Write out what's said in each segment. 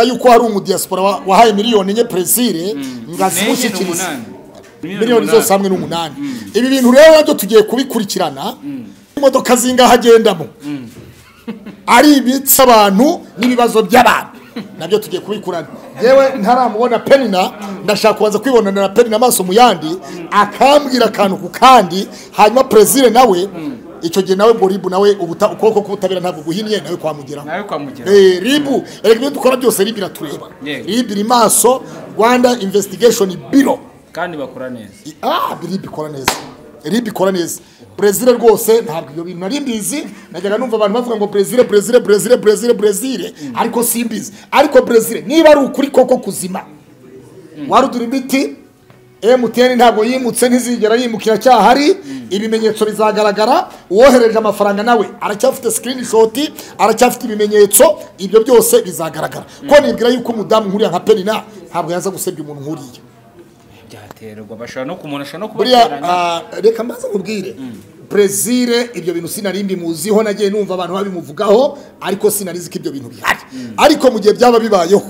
yuko hari umudiyasipora wa- wahaye miliyoni enye presire ngo azimushyikirize miliyoni zose hamwe n'umunani ibi bintu rero nabyo tugiye kubikurikirana imodoka zingaho agendamo ari ibitsa abantu n'ibibazo by'abantu nabyo tugiye kubikurana yewe ntaramubona penina ndashaka kubanza kwibonana na penina amaso mu yandi akambwira akantu ku kandi hanyuma perezida nawe icyo gihe nawe ngo ribu nawe ubuta- ukuboko k'ubutabera ntabwo guhinnye nawe kwamugeraho nawe kwa mugera Eh, ribu erega ibyo dukora byose ribu iratureba Yego. ribu iri maso rwanda investigation biro kandi bakora neza I- ah ribu ikora neza ribu ikora neza brezil rwose ntabwo ibyo bintu nari mbizi najyaga numva abantu bavuga ngo brezil brezil brezil brezil brezil ariko simbizi ariko brezil niba ari ukuri koko kuzima warudura imiti emutiyeni ntabwo yimutse ntizigera yimukira cyahari ibimenyetso bizagaragara uwohereje amafaranga nawe aracyafite sikirinishoti aracyafite ibimenyetso ibyo byose bizagaragara ko nibwira yuko umudamu nkuriya nka penina ntabwo yaza gusebya umuntu nkuriya byaterwa bashobora no kumuntu ashobora no buriya kubateranya ah, reka mbaze mubwire brezil ibyo bintu sinari mbimuziho nagiye numva abantu babimuvugaho ariko sinarizi ko ibyo bintu bihari ariko mu gihe byaba bibayeho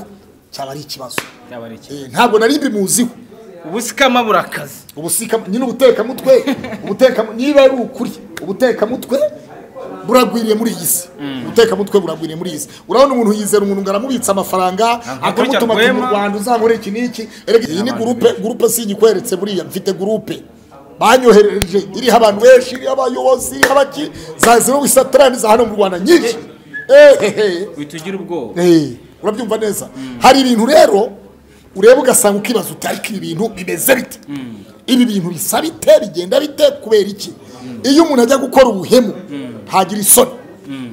cyaba ari ikibazo byaba ari iki Eh, ntabwo nari mbimuziho ubusikama burakaze ubusika nyine ubutekamutwe ubuteka niba ari ukuri ubutekamutwe buragwiriye muri iyi si ubutekamutwe buragwiriye muri iyi si urabona umuntu yizera umuntu ngo aramubitsa amafaranga akamutuma ati mu rwema." rwanda uzankorera iki n'iki Erega iyi ni gurupe gurupe sinyikweretse buriya mfite gurupe banyohereje iriho abantu benshi iriho abayobozi iriho abaki za zero wisatarani za hano mu rwanda nyinshi ehehe uhita ugira ubwoba Eh, urabyumva neza hari ibintu rero ureba ugasanga ukibaza uti ariko ibi bintu bimeze bite ibi bintu bisa bite bigenda bite kubera iki iyo umuntu ajya gukora ubuhemu ntagira isoni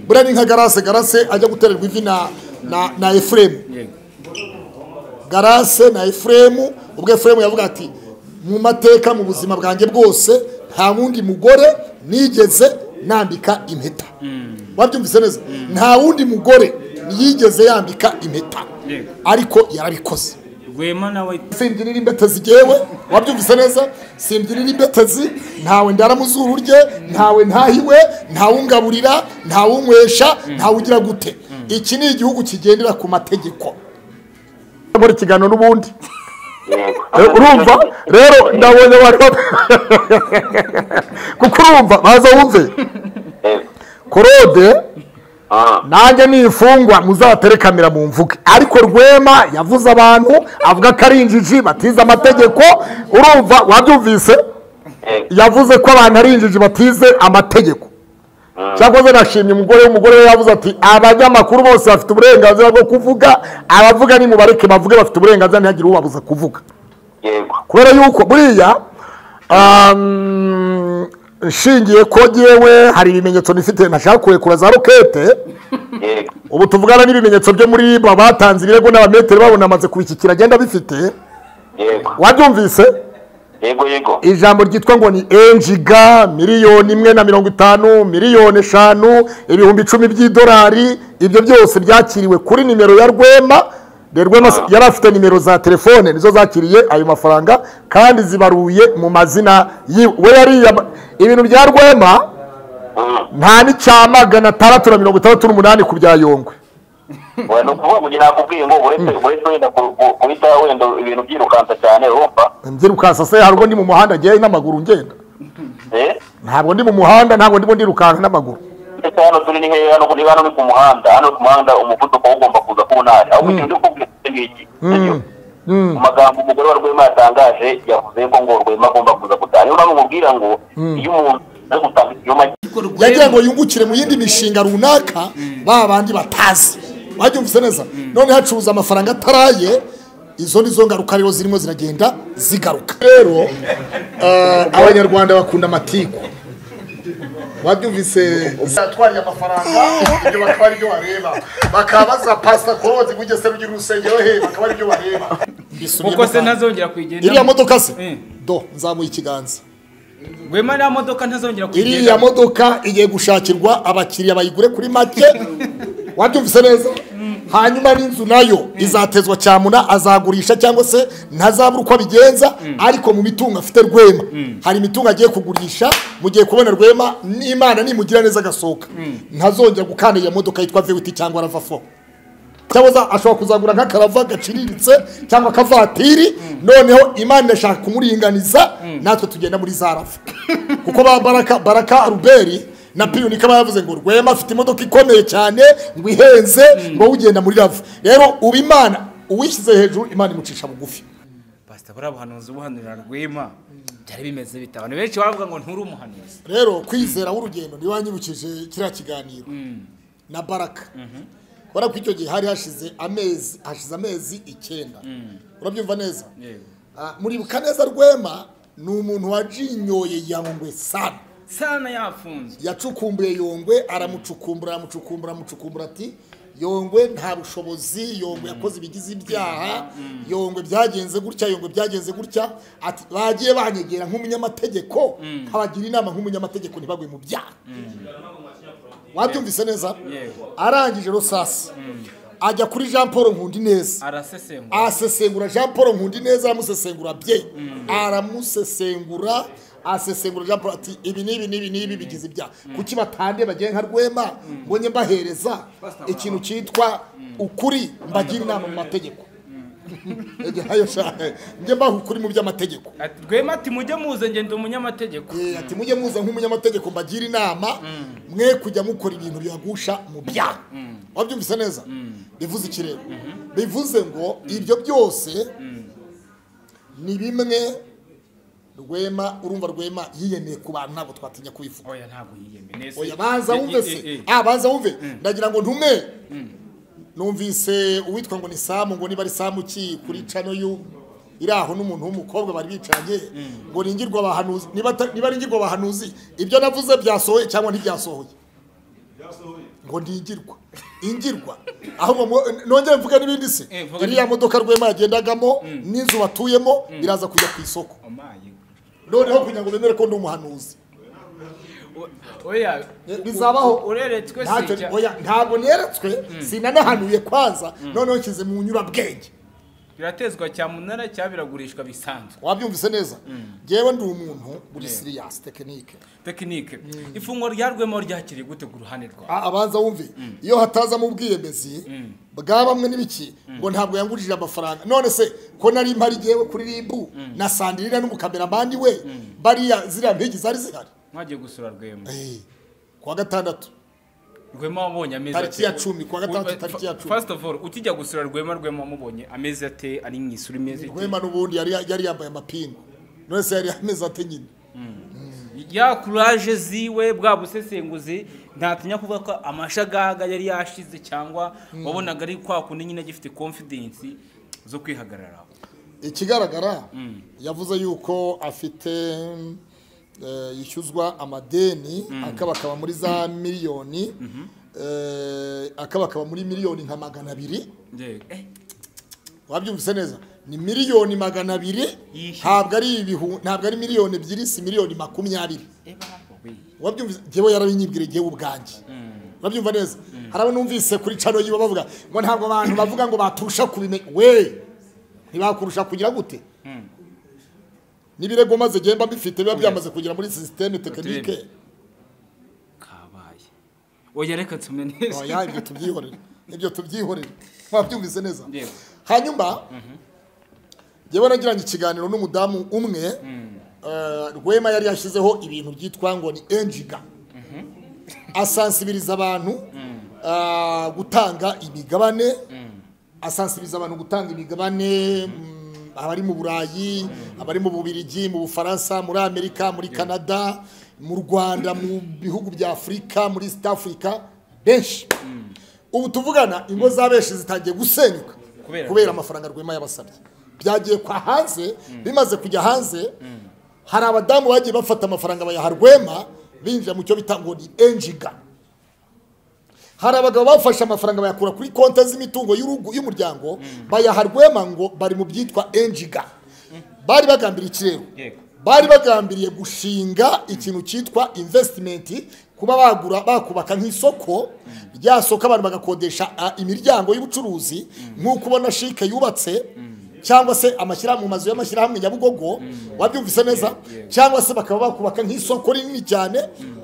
buriya ni nka garase garase ajya gutererwa ivi na na na efuremu Yego. garase na efuremu ubwo efuremu yavuga ati mu mateka mu buzima bwanjye bwose nta wundi mugore nigeze nambika impeta wabyumvise neza nta wundi mugore yigeze yambika impeta Yego. ariko yarabikoze rwema nawe simbyinira imbetezi gewe wabyumvise neza simbyinira imbetezi ntawe ndara mu zuru rye ntawe ntahiwe ntawungaburira ntawunywesha ntawugira gute iki ni igihugu kigendera ku mategeko muri ikiganiro n'ubundi yego Eh, urumva rero ndabonye abantu kuko urumva baza wumve Yego. korode Ah, nanjye nifungwa muzaterekamira mu mvuge ariko rwema yavuze abantu avuga ko ari injiji batize amategeko urumva wabyumvise yego. yavuze ko abantu ari injiji batize amategeko cyakoze nashimye umugore umugore we yavuze ati abanyamakuru bose bafite uburenganzira bwo kuvuga abavuga nimubareke bavuge bafite uburenganzira ntihagire ubabuza kuvuga yego kubera yuko buriya um, nshingiye ko ngewe hari ibimenyetso nifite ntashaka kurekura za rokete yego ubu tuvugana n'ibimenyetso byo muri ba batanze ibirego n'abametero babonamaze kubikikira agenda bifite yego wabyumvise yego yego ijambo ryitwa ngo ni enjiga miliyoni imwe na mirongo itanu miliyoni eshanu ibihumbi icumi by'idolari ibyo byose byakiriwe kuri nimero ya rwema De rwema se- yari afite nimero za telefone nizo zakiriye ayo mafaranga kandi zibaruye mu mazina yiwe we yariyama ibintu bya rwema Mm. nta n'icya magana atandatu na mirongo itandatu n'umunani ku bya yongwe Oya, ni ukuvuga ngo njye nakubwiye ngo uretse uretse wenda ku- ku- guhita wenda ibintu byirukansa cyane urumva mbyirukansa se hari ubwo ndi mu muhanda ngewe n'amaguru ngenda Eh? ntabwo ndi mu muhanda ntabwo ndimo ndirukanka n'amaguru ndetse hano turi ni heya hano niba hano ni ku muhanda hano ku muhanda umuvuduko wo ugomba kuza ku ntara ahubwo ikintu cyo kubwira iki ngiki sibyo? mu magambo umugore wa rwema yatangaje yavuze ko ngo rwema agomba kuza gutaha niyo mpamvu mubwira ngo iyo umuntu ari gutanga ikinyoma yagira ngo yungukire mu yindi mishinga runaka ba bandi batazi wabyumvise neza none hacuruza amafaranga ataraye izo ni zo ngaruka rero zirimo ziragenda zigaruka rero eh, abanyarwanda bakunda amatiku wabyumvise zatwariye amafaranga ibyo bakaba ari byo bareba bakaba baza pasita korozi ngo ugeze rugira urusengero he bakaba ari byo bareba kuko se ntazongera kuyigendamo iriya modoka se Eh. do nzamuye ikiganza rwema nta modoka iriya ntazongera kuyigendamo modoka igiye gushakirwa abakiriya bayigure kuri make wabyumvise neza hanyuma n'inzu nayo izatezwa cyamuna azagurisha cyangwa se ntazabura uko abigenza ariko mu mitungo afite rwema hari imitungo agiye kugurisha mu gihe kubona rwema n'imana nimugira neza agasohoka ntazongera gukana iyo modoka yitwa vewiti cyangwa rava fo cyangwa za- ashobora kuzagura nk'akarava gaciriritse cyangwa akavatiri noneho imana ishaka kumuringaniza natwe tugenda muri za rava kuko ba baraka baraka ruberi na piyuni kaba yavuze ngo rwema afite imodoka ikomeye cyane ngo ihenze ngo wowe ugenda muri rava rero uba imana uwishyize hejuru imana imucisha bugufi pasita buriya buhanuzi buhanurira rwema byari bimeze bite abantu benshi baravuga ngo nturi umuhanuzi rero kwizera w'urugendo niba wanyibukije kiriya kiganiro na baraka kubera ko icyo gihe hari hashize amezi hashize amezi icyenda urabyumva neza Yego. Ah, muribuka neza rwema ni umuntu wajinyoye yangwe sana sana yafunzwe yacukumbuye yongwe aramucukumbura aramucukumbura aramucukumbura ati yongwe nta bushobozi yongwe yakoze ibigize ibyaha yongwe byagenze gutya yongwe byagenze gutya ati bagiye banyegera nk'umunyamategeko abagira inama nk'umunyamategeko ntibagwe mu byaha wabyumvise neza Yego. arangije rosasi ajya kuri jean paul nkundi neza arasesengura asesengura jean paul nkundi neza aramusesengura bye aramusesengura asesengura jean paul ati ibi n'ibi n'ibi n'ibi bigize ibyaha kuki batande bagiye nka rwema ngo njye mbahereza ikintu cyitwa ukuri mbagira inama mu mategeko Ege, hayo sha, njye mbaha ukuri mu by'amategeko Ati, rwema ati mujye muze ngenda umunyamategeko Eh, ati mujye muza nk'umunyamategeko mbagira inama mwe kujya mukora ibintu bibagusha mu byaha wabyumvise neza bivuze iki rero bivuze ngo ibyo byose ni bimwe rwema urumva rwema yiyemeye ku bantu ntabwo twatinya kubivuga oya ntabwo yiyemye nese oya banza Eh, wumve eh, se eh, eh. ah banza wumve ndagira ngo ntume numvise uwitwa ngo ni samu ngo niba ari samu ki kuri cano yu iri aho n'umuntu w'umukobwa bari bicanye ngo ningirwa abahanuzi niba ata- niba ari ngirwa abahanuzi ibyo navuze byasohoye cyangwa ntibyasohoye ngo ningirwa ingirwa ahubwo mu- nongere mvuge n'ibindi se Eh, mvuge iriya modoka rwema yagendagamo n'inzu batuyemo iraza kujya ku isoko Omaye. noneho kugira ngo bemere ko ndi umuhanuzi O- oya bizabaho. ureretswe Ntacyo- sijya oya, ntabwo neretswe sinanahanuye kwanza noneho nshyize mu nyurabwenge biratezwa cyamunara cyabiragurishwa bisanzwe wabyumvise neza ngewe ndi umuntu muri siriyasi tekinike tekinike ifungwa rya rwema ryakiriye gute ku ruhande rwawe A- abanza wumve iyo hatazamo ubwiyemezi bwa bamwe n'ibiki ngo ntabwo yangurije amafaranga none se ko nari mpari ngewe kuri rimbu na sandirira n'umukameramani we bariya ziriya mpigi zari zihari mwagiye gusura rwema Eh, kuwa gatandatu rwema wabonye amezi Tariki ya cumi, kuwa gatandatu, tariki ya cumi. first of all ukijya gusura rwema rwema wamubonye amezi ate ari mu isura imeze ite? rwema n'ubundi yari yari yambaye amapingu none se yari ameze ate nyine ya kuraje ziwe bwa busesenguzi ntatinya kuvuga ko amashagaga yari yashize cyangwa wabonaga ari kwa kundi nyine agifite confidence zo kwihagararaho ikigaragara yavuze yuko afite eh, yishyuzwa amadeni akabakaba muri za miliyoni eh, akabakaba muri miliyoni nka magana abiri Yego. Eh, wabyumvise neza ni miliyoni magana abiri Yishyuye. ntabwo ari ibihu ntabwo ari miliyoni ebyiri si miliyoni makumyabiri eh, baho, we. wabyumvise njyewe yarabinyibwira njyewe ubwanjye urabyumva neza hari abo numvise kuri cano yiba bavuga ngo ntabwo abantu bavuga ngo baturusha kubimenya we ntibakurusha kugira gute n'ibirego maze genda bifite biba byamaze kugera muri sisiteme tekinike kabaye oya reka nsome neza oya ibyo tubyihorere ibyo tubyihorere wabyumvise neza Yego. hanyuma njyewe nagiranye ikiganiro n'umudamu umwe eh, rwema yari yashyizeho ibintu byitwa ngo ni enjiga asansibiriza abantu ah, gutanga imigabane asansibiriza abantu gutanga imigabane mm, abari mu burayi abari mu bubirigi mu bufaransa muri amerika muri canada mu rwanda mu bihugu bya afurika muri east africa benshi ubu tuvugana ingo za benshi zitangiye gusenyuka Kubera- kubera amafaranga rwema yabasabye byagiye kwa hanze bimaze kujya hanze hari abadamu bagiye bafata amafaranga bayaha rwema binjira mu cyo bita ngo ni enjiga hari abagabo bafashe amafaranga bayakura kuri konti z'imitungo y'urugo y'umuryango bayaha rwema ngo bari mu byitwa enjiga bari bagambiriye ikirero Yego. bari bagambiriye gushinga ikintu cyitwa investimenti kuba bagura bakubaka nk'isoko rya soko abantu bagakodesha ah, imiryango y'ubucuruzi nk'uko ubona shike yubatse cyangwa se amashyirahamwe mu mazu y'amashyirahamwe nyabugogo wabyumvise neza cyangwa se bakaba bakubaka nk'isoko rinini cyane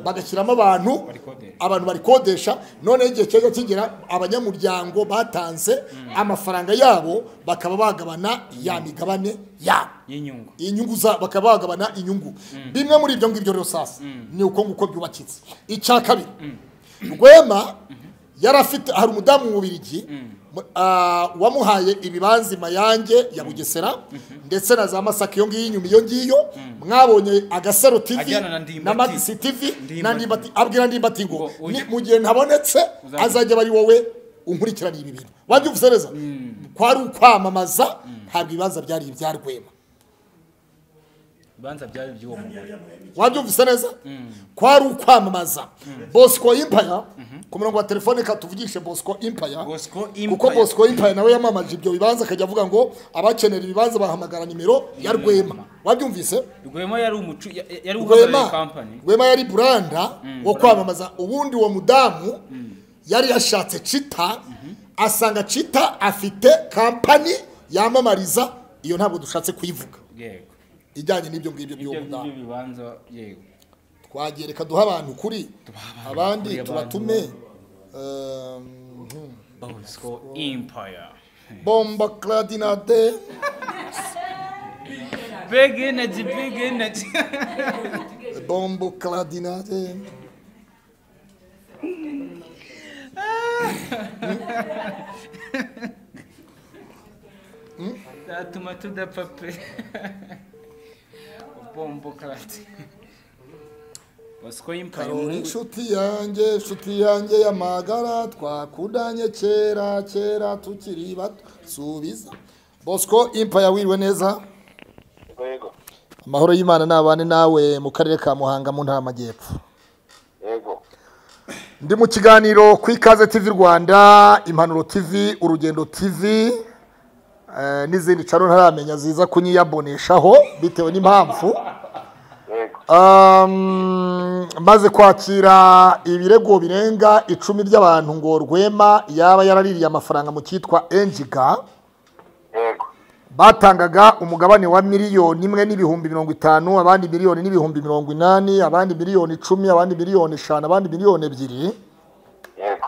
bagashyiramo abantu Barikodesha. abantu barikodesha noneho igihe cyajya kigera abanyamuryango batanze amafaranga yabo bakaba bagabana ya migabane yabo y'inyungu inyungu za bakaba bagabana inyungu bimwe muri ibyo ngibyo rero sasa ni uko nguko byubakitse icya kabiri rwema yari afite hari umudamu mu Bubiligi mu- ah, wamuhaye ibibanza mayange ya bugesera ndetse na za masaka iyo ngiyo inyuma iyo ngiyo mwabonye agasaro tv Ajyana na Ndimbati. na magisi tv na Ndimbati. ndimbati abwira ndimbati ngo Ngo ujye- "Ni- mu gihe ntabonetse Uzajya- azajya aba ari wowe unkurikirana ibi bintu wabyumvise neza kwari ukwamamaza ntabwo ibibanza byari ibya rwema ibibanza byari iby'uwo mugore wabyumvise neza kwari ukwamamaza bosco impaya ku murongo wa telefone katuvugishe bosco impaya Bosco kuko Empire. bosco impaya nawe yamamaje ibyo bibanza akajya avuga ngo abakenera ibibanza bahamagara nimero ya rwema wabyumvise rwema yari umucu ya- yari uhagarariye rwema kampani rwema yari buranda wo kwamamaza ubundi uwo mudamu yari yashatse cita asanga cita afite kampani yamamariza iyo ntabwo dushatse kuyivuga yego ijyanye n'ibyo ngibyo by'uwo ibyo mudamu ngibyo bibanza yego twagereka duha abantu ukuri abandi ukuri, tubatume bosco impaya bomba clarinate big energy big energy bombo clarinate zatuma tudapfa pe bombo karate bosco impaya karori umuhungu inshuti yanjye inshuti yanjye y'amagara twakudanye kera kera tukiri bato subiza bosco impaya wiriwe neza yego amahoro y'imana n'abane nawe mu karere ka muhanga mu ntara y'amajyepfo yego ndi mu kiganiro ku ikaze tv rwanda impanuro tv urugendo tv eh, n'izindi cano ntaramenya ziza kunyiyaboneshaho bitewe n'impamvu yego Um, maze kwakira ibirego birenga icumi by'abantu ngo rwema yaba yaraririye amafaranga mu cyitwa enjiga yego batangaga umugabane wa miliyoni imwe n'ibihumbi mirongo itanu abandi miliyoni n'ibihumbi mirongo inani abandi miliyoni icumi abandi miliyoni eshanu abandi miliyoni ebyiri yego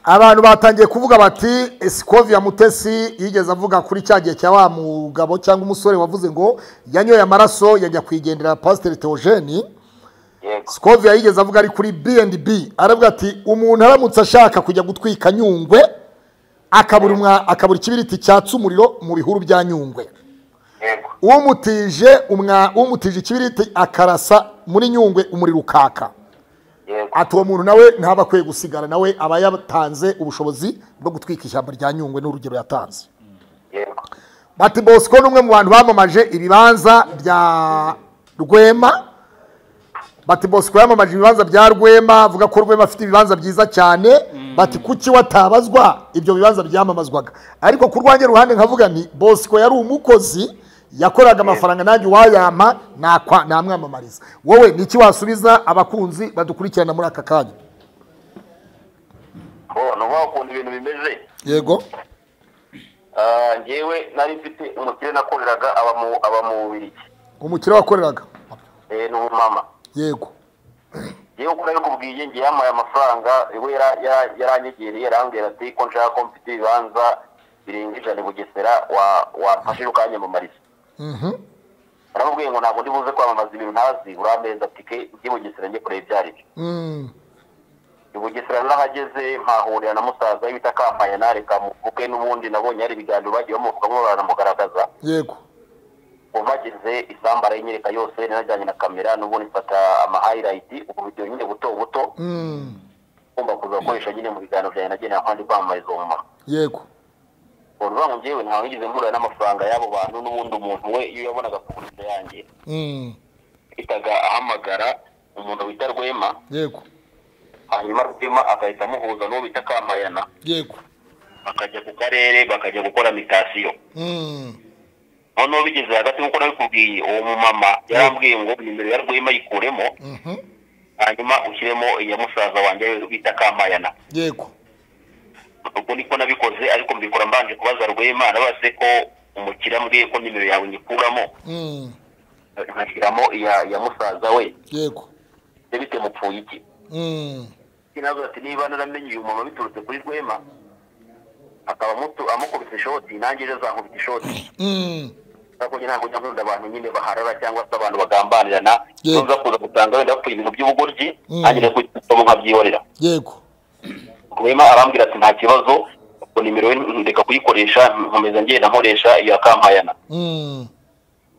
abantu batangiye kuvuga bati esikovia mutesi yigeze avuga kuri cya gihe cya wa mugabo cyangwa umusore wavuze ngo yanyoye amaraso yajya kuyigendera pasiteri teogeni yego sikovia yigeze avuga ari kuri bnb aravuga ati umuntu aramutse ashaka kujya gutwika nyungwe akabura umwa- akabura ikibiriti cyatsa umuriro mu bihuru bya nyungwe yego umutije umwa umutije ikibiriti akarasa muri nyungwe umuriro ukaka yego ati uwo muntu nawe ntaba akwiye gusigara nawe aba yatanze ubushobozi bwo gutwika ishyamba rya nyungwe n'urugero yatanze yego bati bosco ni umwe mu bantu bamamaje ibibanza bya rwema bati bosco yamamaje ibibanza bya rwema avuga ko rwema afite ibibanza byiza cyane bati kuki watabazwa ibyo bibanza byamamazwaga ariko ku rwanjye ruhande nkavuga nti bosco yari umukozi yakoraga amafaranga nanjye uwayampa nakwa- namwamamariza wowe ni iki wasubiza abakunzi badukurikirana muri aka kanya ko ni ukuvuga ukuntu ibintu bimeze yego Ah, njyewe nari mfite umukire nakoreraga aba mu aba mu bubirigi umukire wakoreraga Eh, ni umumama yego yewe uko nari kubwiye ngiye yampaye amafaranga we yara- yara- yaranyegereye yarambwira ati ko nshaka ko mfite ibibanza birenga ijana i bugesera wa- wamfashije ukanyamamariza aramubwiye ngo ntabwo ndi buze kwamamaza ibintu ntazi urameza tike njye i bugesera njye kureba ibyo ari byo Mm. i bugesera narahageze mpahurira na musaza we bita kampanyanare kamuvuke n'ubundi nabonye hari ibiganiro bagiye bamuvugamo baranamugaragaza yego ubu bageze isambu arayanyereka yose ninajyanye na kamera n'ubundi mfata amahayirayiti ubu bidiyo nyine buto buto Mm. ngomba kuza gukoresha nyine mu biganiro byanjye nagenera kandi kwamamariza uwo mumaro yego uruvuga ngo njyewe ntawe nigeze mpura n'amafaranga y'abo bantu n'ubundi umuntu we iyo yabonaga kugurisa yanjye Mm. yahitaga ahamagara umuntu wita rwema yego hanyuma rwema agahita amuhuza n'uwo bita kamayana yego bakajya ku karere bakajya gukora mitasiyo Mm. noneho bigeze hagati nk'uko nabikubwiye uwo mumama yarambwiye ngo nimero ya rwema yikuremo Mhm. hanyuma ushyiremo iya musaza wanjye we bita kamayana yego ubwo niko nabikoze ariko mbikora mbanje kubaza rwema nabaze ko umukira mbwiye ko nimero yawe nyikuramo nkashyiramo iya ya musaza we yego ibyo bitemupfuye iki Mm. kinazo ati niba naramenye uyu mama biturutse kuri rwema akaba amutu- amukubise ishoti nanjye ejo azankubita ishoti Mm. kuko njye ntabwo njya nkunda abantu nyine baharara cyangwa se abantu bagambanirana Yego. ntuza kuza gusanga wenda bapfuye ibintu by'ubugoryi Mm. nanjye kuko nkabyihorera yego rwema arambwira ati nta kibazo ubwo nimero ye ndeka kuyikoresha nkomeza ngenda nkoresha iya kampayana Mm.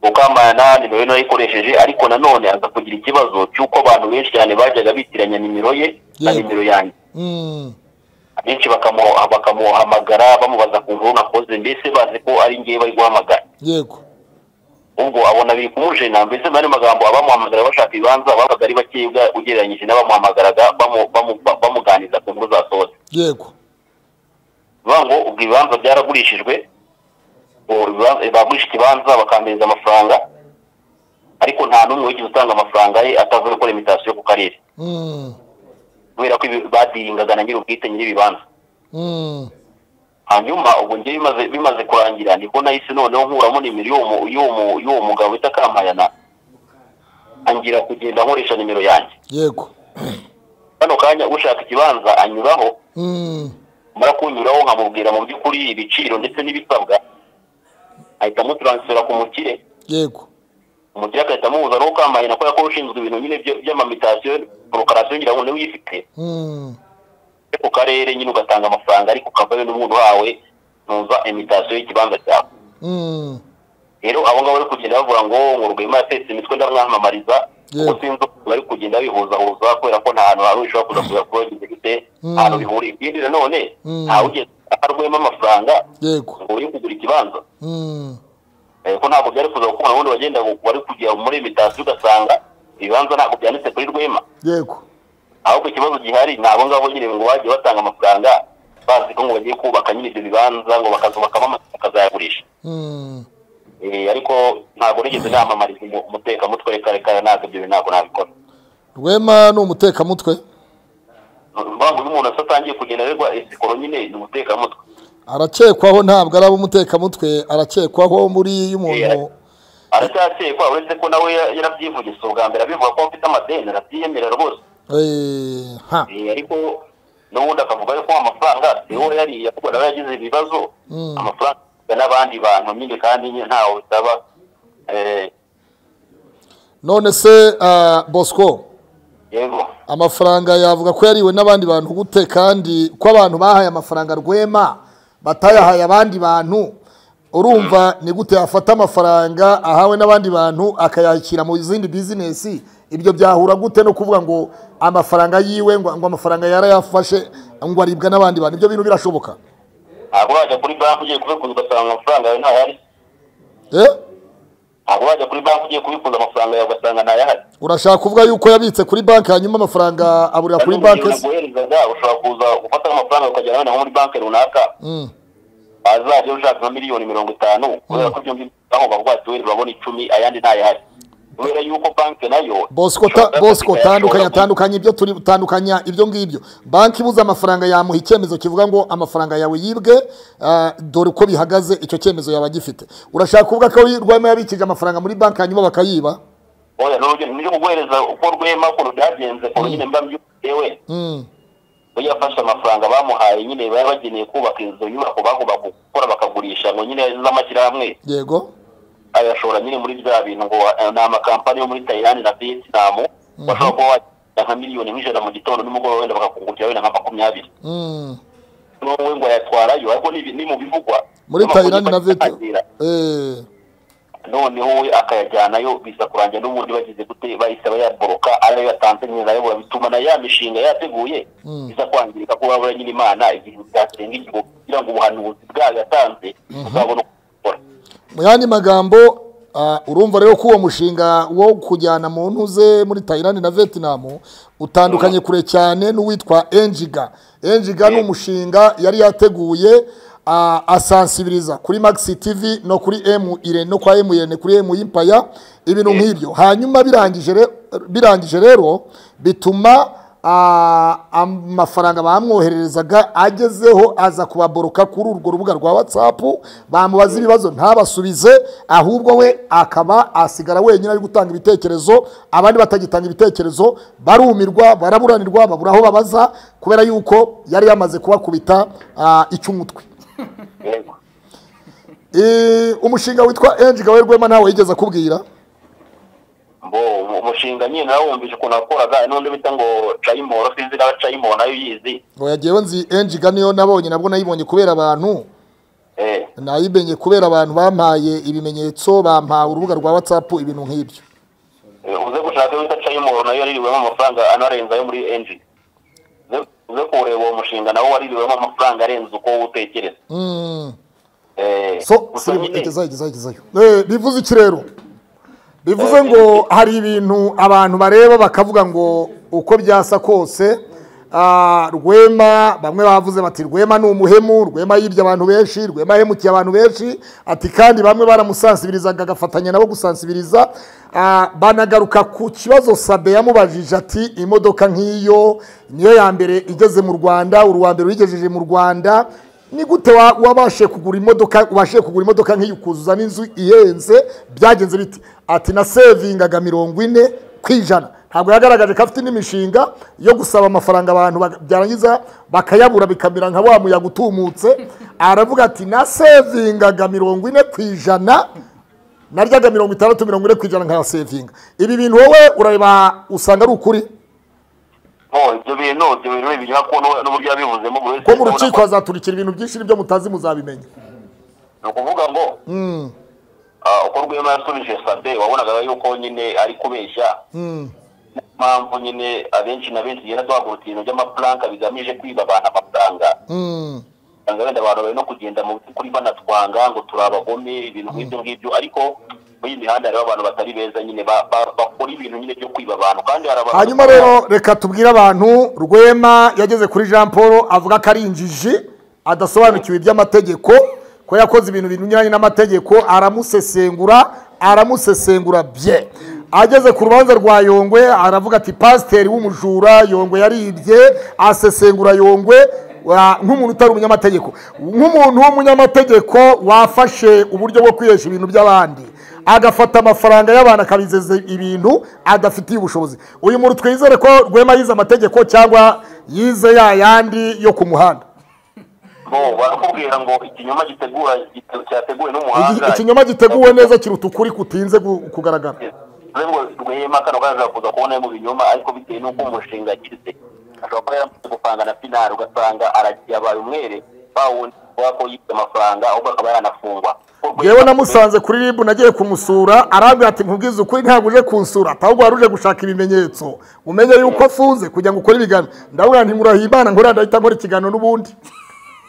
ukamana nimero ye narayikoresheje ariko nanone aza kugira ikibazo cy'uko abantu benshi cyane bajyaga bitiranya nimero ye na Yego. nimero yanjye Mm. benshi bakamu- bakamuhamagara bamubaza ku nkuru nakoze mbese bazi ko ari ngewe bari guhamagara yego ubwo abona biri kumujena mbese mu yandi magambo abamuhamagara bashaka ibibanza babaga ari bakeya ugereranyije n'abamuhamagaraga bamu- bamu- ba- bamuganiza ku nkuru zasohotse yego bivuga ngo ubwo ibibanza byaragurishijwe ubu ibibanza- bagurisha ikibanza bakambiriza amafaranga ariko nta n'umwe wigeze utanga amafaranga ye atavuye gukora imitasiyo ku karere Mm. kubera ko ibi- badiringaga na nyir'ubwite nyir'ibibanza Mm. hanyuma ubwo njye bimaze bimaze kurangira nibwo nahise noneho nkuramo nimero y'uwo mu- y'uwo mu- y'uwo mugabo bita kampayana angira kugenda nkoresha nimero yanjye yego kano kanya ushaka ikibanza anyuraho Mm. mara kunyuraho nkamubwira mu by'ukuri ibiciro ndetse n'ibisabwa ahita amutaransifera ku mukire yego umukire agahita amuhuza n'uwo kampayana kubera ko ushinzwe ibintu nyine byo- by'amamitasiyo porokarasiyo ngira ngo niwe uyifite Mm. yo ku karere nyine ugatanga amafaranga ariko ukavayo n'umuntu wawe numva imitasiyo y'ikibanza cyawe Mm. rero abo ngabo bari kugenda bavuga ngo ngo rwema yatetse imitwe ndamwamamariza kuko Yego. sinzi ukuntu bari kugenda bihuzahuza kubera ko nta hantu hari ushobora kuza kuza kuba wagize gute nta hantu bihuriye ikindi nanone Mm. ntawe ugenda aha rwema amafaranga yego ngo uri kugura ikibanza Mm. Eh, ko ntabwo byari kuza kuko ubundi bagenda bari kujya muri imitasiyo ugasanga ibibanza ntabwo byanditse kuri rwema yego ahubwo ikibazo gihari ni abo ngabo nyine ngo bagiye batanga amafaranga bazi ko ngo bagiye kubaka nyine ibyo bibanza ngo bakazubakamo amazu bakazayagurisha Mm. Eh, ariko ntabwo nigeze namamariza umu- umutekamutwe reka reka ntabwo ibyo bintu ntabwo nabikora rwema ni umutekamutwe mpamvu iyo umuntu asa atangiye kugenda aregwa isikoro nyine ni umutekamutwe arakekwaho ntabwo ari ab'umutekamutwe arakekwaho muri iyo umuntu aracyakekwa uretse ko nawe ya- yarabyivugisha ubwa mbere abivuga ko afite amadeni arabyiyemera rwose Eh, ha Eh, ariko n'ubundi akavuga yuko amafaranga siwo yariye ahubwo nawe yagize ibibazo Mm. amafaranga afitwe n'abandi bantu nyine kandi nyine ntawe bitaba Eh, none se ah, bosco yego amafaranga yavuga ko yariwe n'abandi bantu gute kandi ko abantu bahaye amafaranga rwema batayahaye abandi bantu urumva ni gute yafata amafaranga ahawe n'abandi bantu akayashyira mu zindi bizinesi ibyo byahura gute no kuvuga ngo amafaranga yiwe ngo, ngo amafaranga yarayafashe ngo aribwa n'abandi bantu ibyo bintu birashoboka ntabwo wajya kuri banki ugiye kubikuza ugasanga amafaranga yawe ntayari eh? ntabwo wajya kuri banki ugiye kubikuza amafaranga yawe ugasanga ntayahari urashaka kuvuga yuko yabitse kuri banki hanyuma amafaranga aburira kuri banki se naguherezaga ushobora kuza gufata amafaranga ukajyana noneho muri banki runaka Mm, azajya ushaka nka miliyoni mirongo itanu kubera ko byombi aho bavuga ati wenda urabona icumi ayandi ntayahari kubera yuko banki nayo bosco ta- ishobora bosco kuba tandukanya yashobora tandukanya ibyo turi tandukanya ibyo ngibyo banki ibuze amafaranga yamuha icyemezo kivuga ngo amafaranga yawe yibwe ah, dore uko bihagaze icyo cyemezo yaba agifite urashaka kuvuga ko rwema yabikije amafaranga muri banki hanyuma bakayiba ku- oya n'urugero nibyo kuguhereza uko rwema ukuntu byagenze ukuntu nyine mba mbyukewe Mm, we yafashe amafaranga bamuhaye nyine bari bageneye kubaka inzu nyubako bagomba gukora bakagurisha ngo nyine z'amashyirahamwe yego ayashora nyine muri bya bintu ngo eh, ni amakampani yo muri Thailand na Vietnam bashobora kuba wajyana nka miliyoni nk'ijana mu gitondo n'umugoroba wenda bakakungukira wenda nka makumyabiri Mm, n'uwo ngo yatwarayo ariko ni ni mu bivugwa muri Amakuru tayirani na bakayakira. veto Eh, noneho we akayajyanayo biza kurangira n'ubundi bagize gute bahise bayaboroka ariyo yatanze nyine nayo bituma na ya mishinga yateguye biza kwangirika ko babura nyine imana igihe byakirenga igihe kugira ngo ubuhanuzi bwayo yatanze buzabone uko bukora mu yandi magambo ah, urumva rero ko uwo mushinga wo kujyana mu ntuze muri tayirani na vietnam utandukanye kure cyane n'uwitwa enjiga enjiga ni umushinga yari yateguye ah, asansibiriza kuri maxi tv no kuri m irene no kwa m irene kuri m impaya ibintu nk'ibyo hanyuma birangije re- birangije rero bituma ah, amafaranga bamwohererezaga agezeho aza kubaboroka kuri urwo rubuga rwa whatsapp bamubaza ibibazo ntabasubize ahubwo we akaba asigara wenyine ari gutanga ibitekerezo abandi batagitanga ibitekerezo barumirwa baraburanirwa babura aho babaza kubera yuko yari yamaze kubakubita ah, icy'umutwe yego Eh, umushinga witwa Ange Gawe Rwema nawe yigeze akubwira mbo umushinga nyine nawumvise ukuntu wakoraga n'undi bita ngo cayimoro sinzi nawe cayimoro nayo uyizi ngo yagiyeho nzi Ange ga niyo nabonye nabwo nayibonye kubera abantu eh nayimenye kubera abantu bampaye ibimenyetso bampaye urubuga rwa whatsapp ibintu nk'ibyo Eh, uze gushaka iyo bita cayimoro nayo yaririwemo amafaranga anarenze ayo muri enji Uze- uze kureba uwo mushinga nawo waririwemo amafaranga arenze uko utekereza Mm. eh so gusa sirimu nyine- igezayo igezayo igezayo Eh, bivuze iki rero bivuze ngo hari ibintu abantu bareba bakavuga ngo uko byasa kose ah, rwema bamwe bavuze bati rwema ni umuhemu rwema yibye abantu benshi rwema yahemukiye abantu benshi ati kandi bamwe baramusansibirizaga agafatanya nabo gusansibiriza Ah, banagaruka ku kibazo sabe yamubajije ati imodoka nk'iyo niyo ya mbere igeze mu rwanda uri uwa mbere uyigejeje mu rwanda ni gute wa- wabashe kugura imodoka ubashije kugura imodoka nk'iyi ukuzuza n'inzu ihenze byagenze bite ati nasevingaga mirongo ine ku ijana ntabwo yagaragaje ko afite n'imishinga yo gusaba amafaranga abantu bak- byarangiza bakayabura bikamera nka wa muyaga utumutse aravuga ati nasevingaga mirongo ine ku ijana naryaga mirongo itandatu mirongo ine ku ijana nkayasevinga ibi bintu wowe urareba usanga ari ukuri Oh, ibyo bintu ibyo bintu ni ibinyoma kuko n'u- n'uburyo yabivuzemo buri wese ko mu urabona rukiko hazaturikira ibintu byinshi n'ibyo mutazi muzabimenya ni ukuvuga ngo ah, uko rwema yasubije sabe wabonaga yuko nyine ari kubeshya mpamvu nyine abenshi na benshi tugenda duhagurutse ibintu by'amapuranka bigamije kwiba abantu amafaranga Mm. usanga wenda abantu bari no kugenda mu by'ukuri banatwanga ngo turi abagome ibintu nk'ibyo ngibyo ariko muri iyi mihanda hariho abantu batari beza nyine ba- ba- bakora ibintu nyine byo kwiba abantu kandi hari abantu hanyuma rero reka tubwire abantu rwema yageze kuri jean paul avuga ko ari injiji adasobanukiwe iby'amategeko ko yakoze ibintu binyuranye n'amategeko aramusesengura aramusesengura bye ageze ku rubanza rwa yongwe aravuga ati pasiteri w'umujura yongwe yaribye asesengura yongwe wa- nk'umuntu utari umunyamategeko nk'umuntu w'umunyamategeko wafashe uburyo bwo kwihesha ibintu by'abandi agafata amafaranga y'abantu akabizeza ibintu adafitiye ubushobozi uyu muntu twizere ko rwema yize amategeko cyangwa yize ya yandi yo ku muhanda bo barakubwira ngo ikinyoma gitegura gite- cyateguwe Iki- n'umuhanga ikinyoma giteguwe neza kiruta ukuri kutinze gu- kugaragara ngo rwema kano kaza kuza kubona mu binyoma ariko bitewe n'uko umushinga yagize ashobora kuba yaramaze gupanga na finari ugasanga aragiye abaye umwere bawundi kubera ko yibye amafaranga ahubwo akaba yanafungwa yewe namusanze kuri ribu nagiye kumusura arambwira ati nkubwize ukuri ntabwo uje kunsura ahubwo wari uje gushaka ibimenyetso umenye yuko afunze kugira ngo ukore ibiganiro ndabona ntimurahiye imana ngo ndahita nkora ikiganiro n'ubundi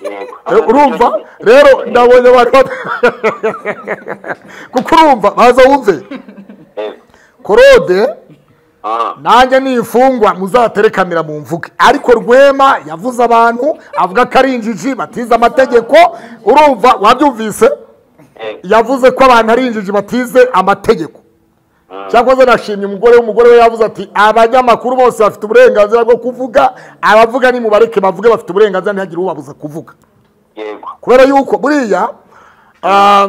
Yego. Eh, urumva rero ndabonye abantu bat- kuko urumva baza wumve Yego. korode Ah. nanjye nifungwa muzatere kamera mu mvuge ariko rwema yavuze abantu avuga ko ari injiji batize amategeko urumva wabyumvise Yego. yavuze ko abantu ari injiji batize amategeko cyangwa se nashimye umugore we umugore we yavuze ati abanyamakuru bose bafite uburenganzira bwo kuvuga abavuga nimubareke bavuge bafite uburenganzira ntihagire ubabuza kuvuga Yego. kubera yuko buriya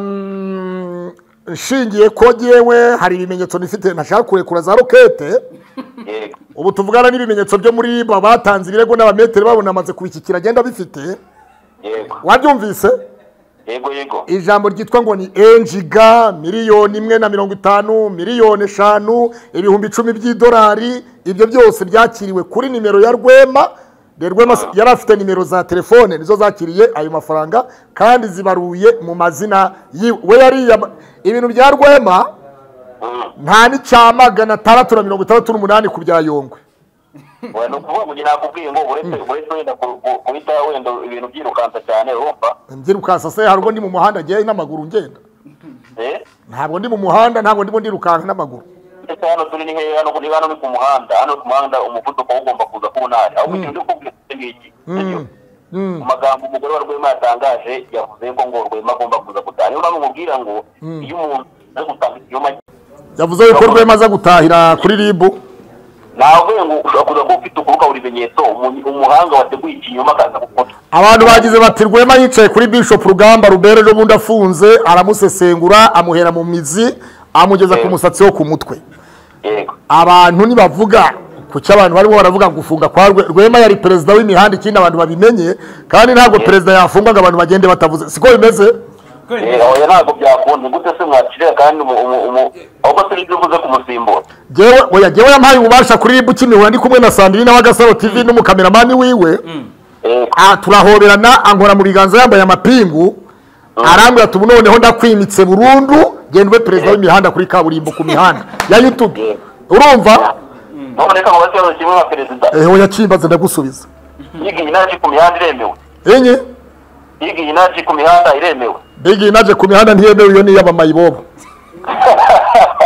um, nshingiye ko yewe hari ibimenyetso nifite ntashaka kurekura za rokete Yego. ubu tuvugana n'ibimenyetso byo muri ba batanze ibirego n'abameteri babonamaze kubishyikira agenda bifite Yego. wabyumvise Yego, yego. ijambo ryitwa ngo ni enjiga miliyoni imwe na mirongo itanu miliyoni eshanu ibihumbi icumi by'idolari ibyo byose byakiriwe kuri nimero ya rwema De rwema si- yari afite nimero za telefone nizo zakiriye ayo mafaranga kandi zibaruye mu mazina yiwe we yariyama ibintu bya rwema Mm. nta n'icya magana atandatu na mirongo itandatu n'umunani ku bya yongwe Oya, ni ukuvuga ngo njye nakubwiye ngo uretse uretse wenda ku- ku- guhita wenda ibintu byirukansa cyane urumva mbyirukansa se hari ubwo ndi mu muhanda ngewe n'amaguru ngenda Eh? ntabwo ndi mu muhanda ntabwo ndimo ndirukanka n'amaguru ndetse hano turi ni hehe hano niba hano ni ku muhanda hano ku muhanda umuvuduko ugomba kuza ku ntara aho kugira ngo ukubwire iki ngiki sibyo? mu magambo umugore wa rwema yatangaje yavuze ko ngo rwema agomba kuza gutaha niyo mpamvu mubwira ngo iyo umuntu ari gutanga ikinyoma yavuze yuko rwema aza gutahira kuri ribu navuye ngo ushobora kuza kuba ufite ukuru ukabura ibimenyetso umu- umuhanga wateguye ikinyoma akaza gukora abantu bagize bati rwema yicaye kuri bishop rugamba rubere n'ubundi afunze aramusesengura amuhera mu mizi amugeza ku musatsi wo ku mutwe yego abantu nibavuga ku cyo abantu barimo baravuga ngo gufunga kwa Rwe- rwema yari perezida w'imihanda ikindi abantu babimenye kandi ntabwo perezida yafungwa ngo abantu bagende batavuze siko bimeze Eh, oya ntabwo byakunze gute se mwakirira kandi umu- umu- umu- ahubwo se nibyo uvuze kumusimbura Jewe- oya jewe yampaye ububasha kuri ribu ukinihura ndi kumwe na sandrine wa gasaro tv n'umukameramani wiwe yego Ah, turahoberana ankora mu biganza yambaye amapingu arambwira ati ubu noneho ndakwimitse burundu gendwe perezida w'imihanda kuri kaburimbo ku mihanda ya youtube urumva none kama basi kimwe nka perezida eho yakimbaze ndagusubiza yiga inaji ku mihanda iremewe enye yiga inaji ku mihanda iremewe bigi inaje ku mihanda ntiyemewe iyo ni iy'abamayibobo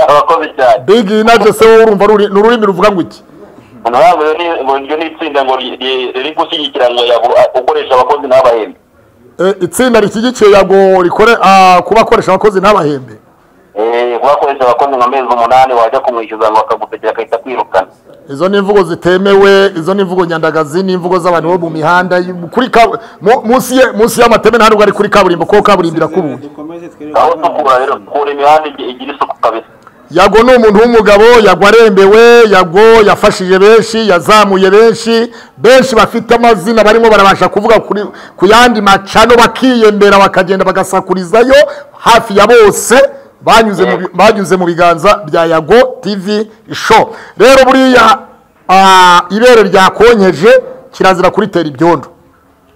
abakozi cyane bigi inaje se wowe urumva ruri- ni ururimi ruvuga ngo iki ntabwo rero ni- ngo iryo ni itsinda ngo ri- ri- riri gushyigikira ngo yabu- ukoresha abakozi n'abahembe Eh, itsinda rishyigikiye yago rikore ah, kuba akoresha abakozi n'abahembe Eh, kubakoresha abakozi nka mezi umunani wajya kumwishyuza ngo akagutegera akahita kwirukana izo ni imvugo zitemewe izo ni imvugo nyandagazi ni imvugo z'abantu bo mu mihanda y- kuri kabu- mu- munsi ye- munsi y'amateme nta nubwo ari kuri kaburimbo kuko kaburimbo irakubuye dukomeze twirinde aho tukura rero tukura imihanda igi- igira isuku kabisa yago ni umuntu w'umugabo yago arembewe yago yafashije benshi yazamuye benshi benshi bafite amazina barimo barabasha kuvuga kuri- ku yandi macano bakiyembera bakagenda bagasakurizayo hafi ya bose banyuze mu bi- banyuze mu biganza bya yago tv show rero buriya ah, ibere ryakonyeje kirazira kuritera ibyondo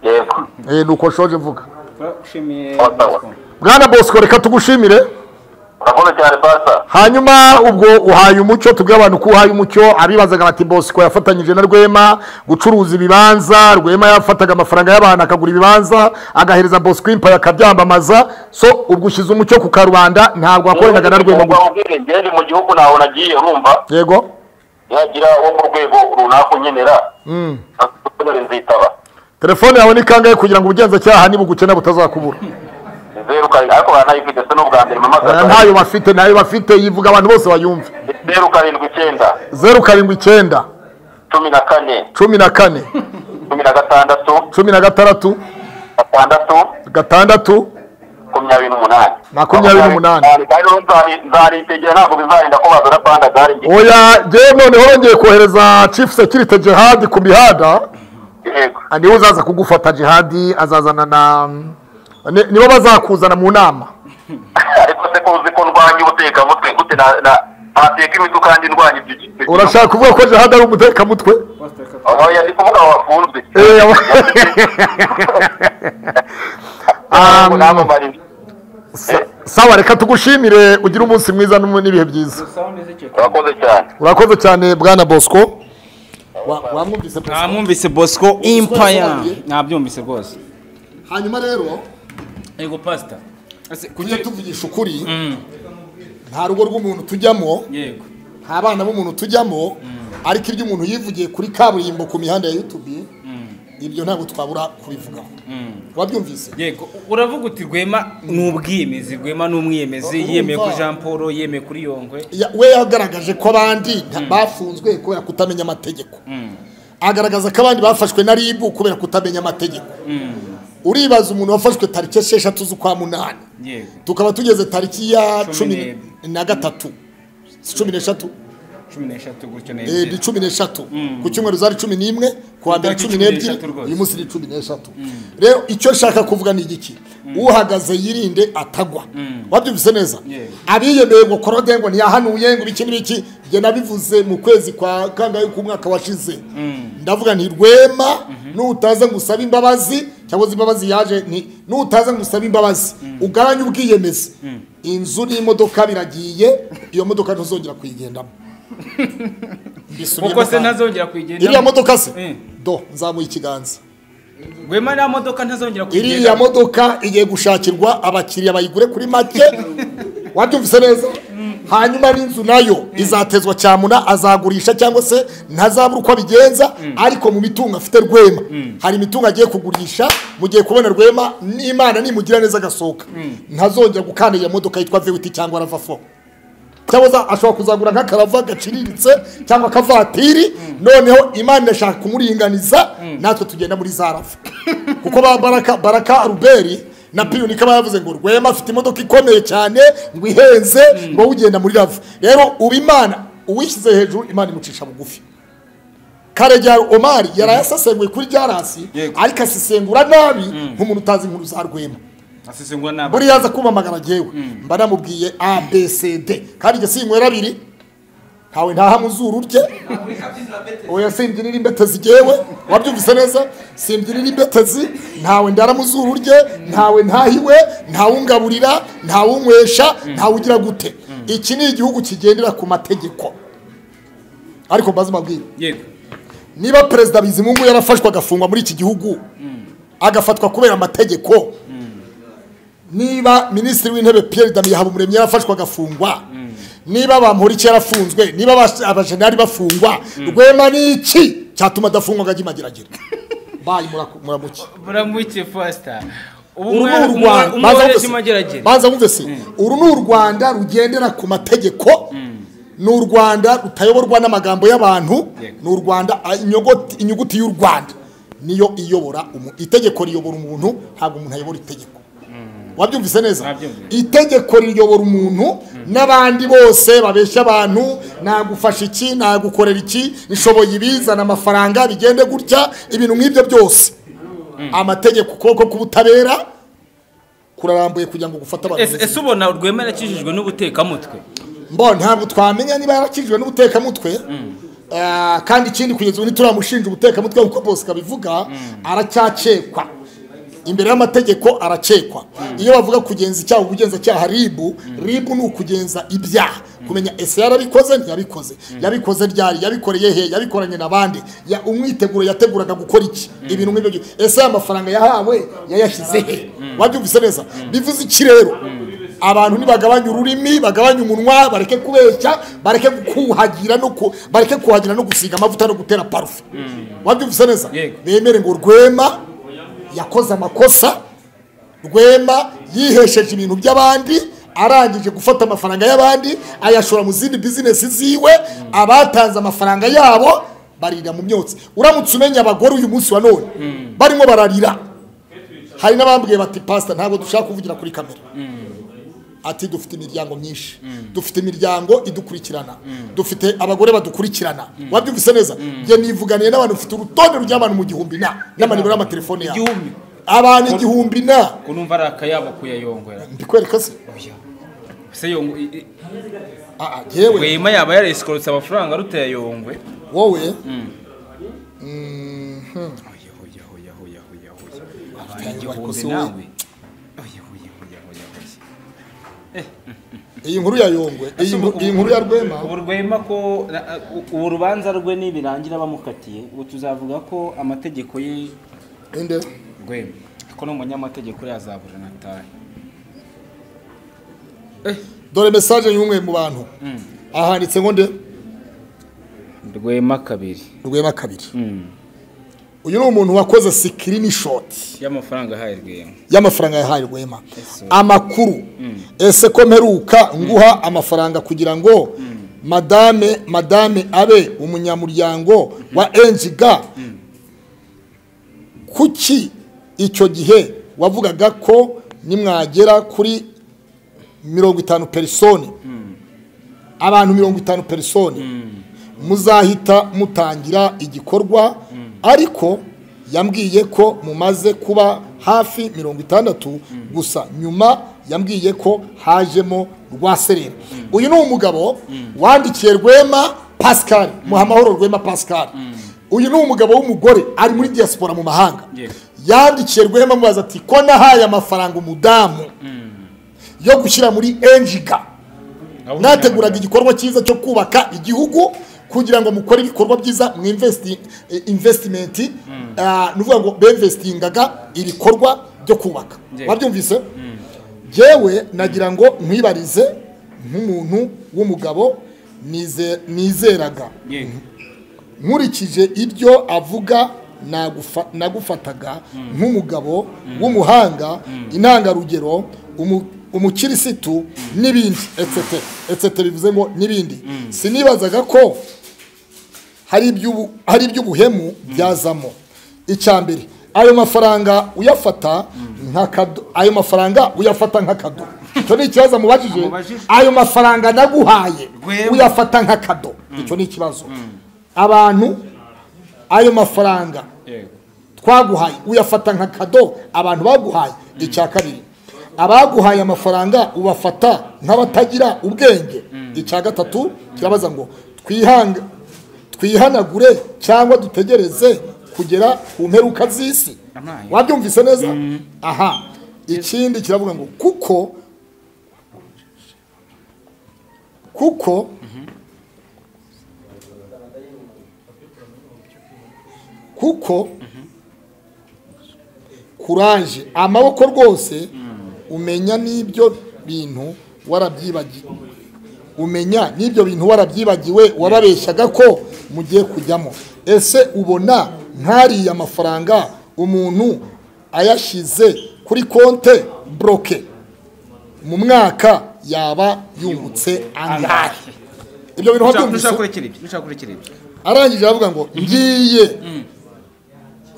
yego Eh, ni uko shoje mvuga turagushimiye Ottawa. bwana bosco reka tugushimire urakoze cyane pasa hanyuma ubwo uhaye umucyo tubwire abantu ko uhaye umucyo abibazaga bati bosco yafatanyije na rwema gucuruza ibibanza rwema yafataga amafaranga y'abantu akagura ibibanza agahereza bosco impaye akabyamamaza so ubwo ushyize umucyo ku karubanda ntabwo wakoranaga na rwema gusa ubwire ngende mu gihugu nawe nagiye urumva yego yagira wo mu rwego runaka unkenera ntabwo nzitaba telefone yawe ni kangahe kugira ngo ubugenzacyaha nibugukenera butazakubura zeru karindwi ariko baranayifite se n'ubwa mbere Aya mpamagaza ntayo bafite ntayo bafite yivuga abantu bose bayumve zeru karindwi icyenda zeru karindwi icyenda cumi na kane cumi na kane cumi na gatandatu cumi na gatandatu gatandatu gatandatu makumyabiri n'umunani Makumyabiri n'umunani. kandi rero nzari- nzaritegera ntabwo bizarinda ko bazana panda gari njye oya njyewe noneho wongeye kohereza chief security jihad ku mihanda yego niwe uzaza kugufata jihad azazana na ni- nibo bazakuzana mu nama ariko se ko uzi ko ndwanya ubutekamutwe gute na- na- nateka imitwe kandi ndwanya ibyo ibyo- ibyo- urashaka kuvuga ko jihad ari umutekamutwe oya ndi kuvuga wafunzwe Eh, aba- ntabwo Um, namamara ibi. Sa- sawa reka tugushimire ugire umunsi mwiza n'umu- n'ibihe byiza urakoze cyane urakoze cyane bwana bosco Wa- wamwumvise Bosco? namwumvise bosco yasobanuye? impaya nabyumvise rwose hanyuma rero yego pasita Ese, kuki- tujye tuvugisha ukuri nta rugo rw'umuntu tujyamo yego nta abana b'umuntu tujyamo ariko ibyo umuntu yivugiye kuri kaburimbo ku mihanda ya yutubi ibyo ntabwo twabura kubivugaho wabyumvise yego uravuga uti rwema ni ubwiyemezi rwema ni umwiyemezi Urumva. yemeye ko jean paul yemeye kuri yongwe Ya- we yagaragaje ko abandi nta- bafunzwe kubera kutamenya amategeko agaragaza ko abandi bafashwe na ribu kubera kutamenya amategeko uribaza umuntu wafashwe tariki esheshatu z'ukwa munani yego tukaba tugeze tariki ya Cumi cumi n'ebyiri. na gatatu si cumi n'eshatu cumi n'eshatu gutyo Eh, ni n'ebyiri cumi n'eshatu ku cyumweru zari cumi n'imwe ku wa mbere Tariki cumi cumi n'ebyiri n'eshatu rwose. uyu munsi ni cumi n'eshatu rero icyo nshaka kuvuga ni igiki uhagaze yirinde atagwa wabyumvise neza Yeah. abiyemeye ngo korode ngo ntiyahanuye ngo ibiki n'ibiki njye nabivuze mu kwezi kwa kangahe k'umwaka washize ndavuga nti rwema nutaza ngo usabe imbabazi cyangwa se imbabazi yaje ni nutaza ngo usabe imbabazi ugabanye ubwiyemezi inzu n'imodoka biragiye iyo modoka ntuzongera kuyigendamo kuko se kandi. ntazongera iriya kuyigendamo modoka se Eh. do nzamuye ikiganza rwema nta modoka iriya ntazongera kuyigendamo modoka igiye gushakirwa abakiriya bayigure kuri make wabyumvise neza hanyuma n'inzu nayo izatezwa cyamuna azagurisha cyangwa se ntazabura uko abigenza ariko mu mitungo afite rwema hari imitungo agiye kugurisha mu gihe kubona rwema n'imana nimugira neza agasohoka ntazongera gukanda iyo modoka yitwa vewiti cyangwa ravafo cyangwa za- ashobora kuzagura nk'akarava gaciriritse cyangwa akavatiri noneho imana ishaka kumuringaniza natwe tugenda muri za rava kuko ba baraka baraka ruberi na piyoni kaba yavuze ngo rwema afite imodoka ikomeye cyane ngo ihenze ngo wowe ugenda muri rava rero uba imana uwishyize hejuru imana imucisha bugufi karejya omari yarayasesenguye kuri jarasi Yego. ariko asesengura nabi nk'umuntu utazi inkuru za rwema asesengura n'abana buriya aza kumpamagara jyewe mba namubwiye abcd kandi njye sinywera abiri ntawe ntaha mu zuru rye oya simbyinira imbetezi jyewe wabyumvise neza simbyinira imbetezi ntawe ndara mu zuru rye ntawe ntahiwe ntawe ungaburira ntawe unywesha ntawe ugira gute iki ni igihugu kigendera ku mategeko ariko mbaze mabwire yego niba perezida bizimungu yarafashwe agafungwa muri iki gihugu agafatwa kubera amategeko niba minisitiri w'intebe pierre damien habumuremyi yarafashwe agafungwa niba bamporiki yarafunzwe niba abas- abajenali bafungwa rwema ni iki cyatuma adafungwa ngo ajye imageragere bayi muraku- muramuki muramuke fasita ubu uru ni u umwana rwanda banza wumve wese se. imageragere banza wumve se uru ni u rwanda rugendera ku mategeko ni u rwanda rutayoborwa n'amagambo y'abantu Yego. ni u rwanda a- inyogoti- inyuguti y'u rwanda niyo iyobora umu- itegeko riyobora umuntu ntabwo umuntu ayobora itegeko wabyumvise neza Nabyumvise. itegeko riyobora umuntu n'abandi bose babeshya abantu nagufasha iki nagukorera iki nishoboye ibizana amafaranga bigende gutya ibintu nk'ibyo byose amategeko ukuboko k'ubutabera kurarambuye kugira ngo gufate abantu Ese neza. ese ubona rwema yakijijwe n'ubutekamutwe mbo ntabwo twamenya niba yarakijijwe n'ubutekamutwe Ah, kandi ikindi kugeza ubu ntituramushinja ubutekamutwe kuko bose kabivuga aracyakekwa imbere y'amategeko arakekwa iyo bavuga kugenza icyaha ubugenzacyaha ribu ribu ni ukugenza ibyaha kumenya ese yarabikoze ntiyabikoze yabikoze ryari yabikoreye he yabikoranye n'abandi Ya- umwiteguro yateguraga gukora iki ibintu nk'ibyo byose. ese aya mafaranga yahawe yayashyize he wabyumvise neza bivuze iki rero abantu nibagabanye ururimi bagabanye umunwa bareke kubeshya bareke kuhagira no ku, bareke kuhagira no gusiga amavuta no gutera parufe wabyumvise neza Yego. bemere ngo rwema yakoze amakosa rwema yihesheje ibintu by'abandi arangije gufata amafaranga y'abandi ayashora mu zindi bizinesi ziwe abatanze amafaranga yabo barira mu myotsi uramutse umenya abagore uyu munsi wa none barimo bararira hari n'abambwiye bati pasita ntabwo dushaka kuvugira kuri kamera ati dufite imiryango myinshi dufite imiryango idukurikirana dufite abagore badukurikirana wabyumvise neza njye nivuganiye n'abantu mfite urutonde rw'abantu mu gihumbi na n'amanimero y'amatelefone yabo igihumbi abantu igihumbi na ko numva ari akayabo kuyayongora mbikwereka se ese yongo i- i- Ah, ah, yewe rwema yaba yaresikorotse amafaranga rutayayongwe wowe Oya, oya, oya, oya, oya, oya. Abantu Tayari igihumbi wakoze nawe. Oya, oya, oya, oya, oya. iyi nkuru ya yongwe iyi nkuru- iyi nkuru ya rwema ubu rwema ko na- u- ubu rubanza rwe nibirangira bamukatiye ubu tuzavuga ko amategeko ye inde rwema ko n'umunyamategeko uriya za buranatari dore mesaje y'umwe mu bantu ahanditse ngo nde rwema kabiri rwema kabiri uyu ni umuntu wakoze sikirinishoti y'amafaranga ahaye rwema y'amafaranga yahaye rwema Ese. amakuru ese ko mperuka nguha amafaranga kugira ngo madame madame abe umunyamuryango wa enjiga kuki icyo gihe wavugaga ko nimwagera kuri mirongo itanu perisoni abantu mirongo itanu perisoni muzahita mutangira igikorwa ariko yambwiye ko mumaze kuba hafi mirongo itandatu gusa nyuma yambwiye ko hajemo rwaserera uyu ni umugabo wandikiye rwema pascal muhamahoro rwema pascal uyu ni umugabo w'umugore ari muri diaspora mu mahanga Yes. yandikiye rwema amubaza ati ko nahaye amafaranga umudamu yo gushyira muri enjiga mwateguraga igikorwa cyiza cyo kubaka igihugu kugira ngo mukore ibikorwa byiza mu investimenti ni ukuvuga ngo bemvesitingaga ibikorwa byo kubaka Yego. wabyumvise yewe nagira ngo nkwibarize nk'umuntu w'umugabo nize- nizeraga Yego. nkurikije ibyo avuga nagufa- nagufataga nk'umugabo w'umuhanga intangarugero umu- umukirisitu n'ibindi etsete etsete bivuze ngo n'ibindi sinibazaga ko hari iby'ubu- hari iby'ubuhemu byazamo icya mbere ayo mafaranga uyafata nk'akado ayo mafaranga uyafata nk'akado icyo ni ikibazo mubajije Amubajije. ayo mafaranga naguhaye Rwema. uyafata nk'akado icyo ni ikibazo abantu ayo mafaranga yego twaguhaye uyafata nka kado abantu baguhaye icya kabiri abaguhaye amafaranga ubafata nk'abatagira ubwenge icya gatatu kirabaza ngo twihanga twihanagure cyangwa dutegereze kugera ku mperuka z'isi Amaye. wabyumvise neza aha ikindi kiravuga ngo kuko kuko kuko kuranje amaboko rwose umenya n'ibyo bintu warabyibagiwe umenya n'ibyo bintu warabyibagiwe warabeshyaga ko mugiye kujyamo ese ubona nk'ariya mafaranga umuntu ayashyize kuri konte boroke mu mwaka yaba yungutse angahe ibyo bintu Dushaka- wabyumvise dushaka kurekera ibyo dushaka kurekera ibyo arangije aravuga ngo ngiye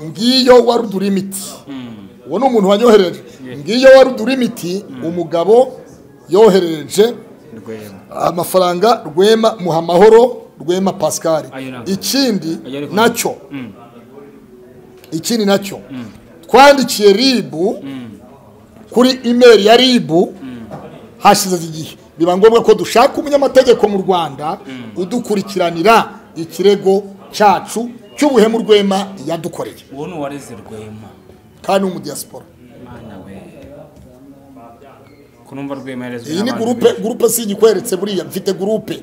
ngiyo wa rudurimiti uwo ni umuntu wanyohereje ngiyo wa rudurimiti umugabo yohereje rwema amafaranga rwema muha amahoro rwema pascal Ayo ntabwo. ikindi Ayo ariko- nacyo ikindi nacyo twandikiye ribu kuri imeri ya ribu hashize igihe biba ngombwa ko dushaka umunyamategeko mu rwanda udukurikiranira ikirego cyacu cy'ubuhemu rwema yadukoreye uwo ni uwareze rwema kandi ni umudiyasipora mwana we kunumva rwema yarezwe iyi ni n'abantu gurupe benshi. gurupe sinyikweretse buriya mfite gurupe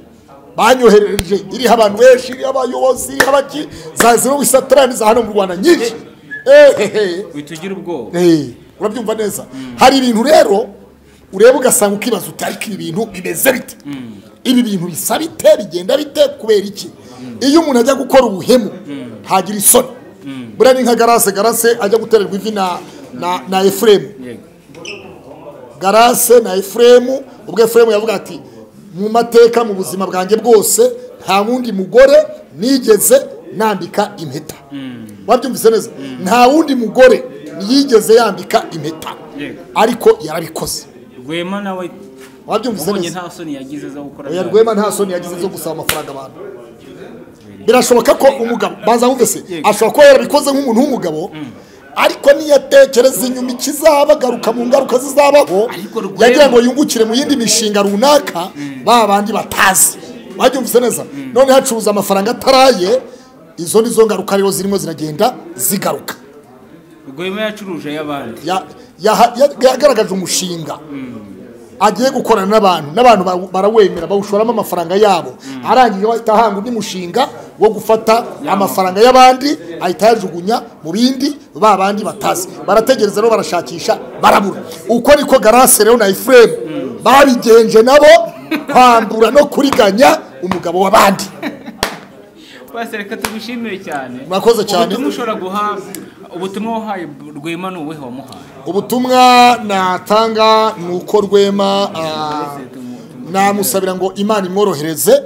banyohereje iriho abantu benshi iriho abayobozi iriho abaki za zero wisatarani za hano mu rwanda nyinshi ehehe uhita ugira ubwoba Eh, urabyumva neza hari ibintu rero ureba ugasanga ukibaza uti ariko ibi bintu bimeze bite ibi bintu bisa bite bigenda bite kubera iki iyo umuntu ajya gukora ubuhemu ntagira isoni buriya ni nka garase garase ajya gutererwa ivi na na na efuremu yego garase na efuremu ubwo efuremu yavuga ati mu mateka mu buzima bwanjye bwose nta wundi mugore nigeze nambika impeta wabyumvise neza nta wundi mugore yigeze yambika impeta Yego. ariko yarabikoze rwema nawe wabyumvise ubonye neza nta soni yagize zo gukora oya bya- rwema nta soni yagize zo gusaba amafaranga abantu birashoboka ko umugabo banza wumvise Yego. ashobora kuba yarabikoze nk'umuntu w'umugabo ariko niyatekereza inyuma ikizabagaruka mu ngaruka zizabaho Ariko Rwema- yagira ngo yungukire mu yindi mishinga runaka ba bandi batazi wabyumvise neza none hacuruza amafaranga ataraye izo ni zo ngaruka rero zirimo ziragenda zigaruka rwema yacuruje ay'abandi Ya- yaha- ya- yagaragaje umushinga agiye gukorana n'abantu n'abantu ba- barawemera bawushoramo amafaranga yabo arangije ahita ahanga undi mushinga wo gufata amafaranga y'abandi ahita ayajugunya mu bindi ba bandi batazi barategereza rero barashakisha barabura uko niko garase rero na efuremu babigenje nabo kwambura no kuriganya umugabo w'abandi basi reka tugushimire cyane Murakoze cyane. ubutumwa ushobora guha ubutumwa wahaye rwema ni uwuhe wamuhaye ubutumwa natanga ni uko rwema ah, namusabira ngo imana imworohereze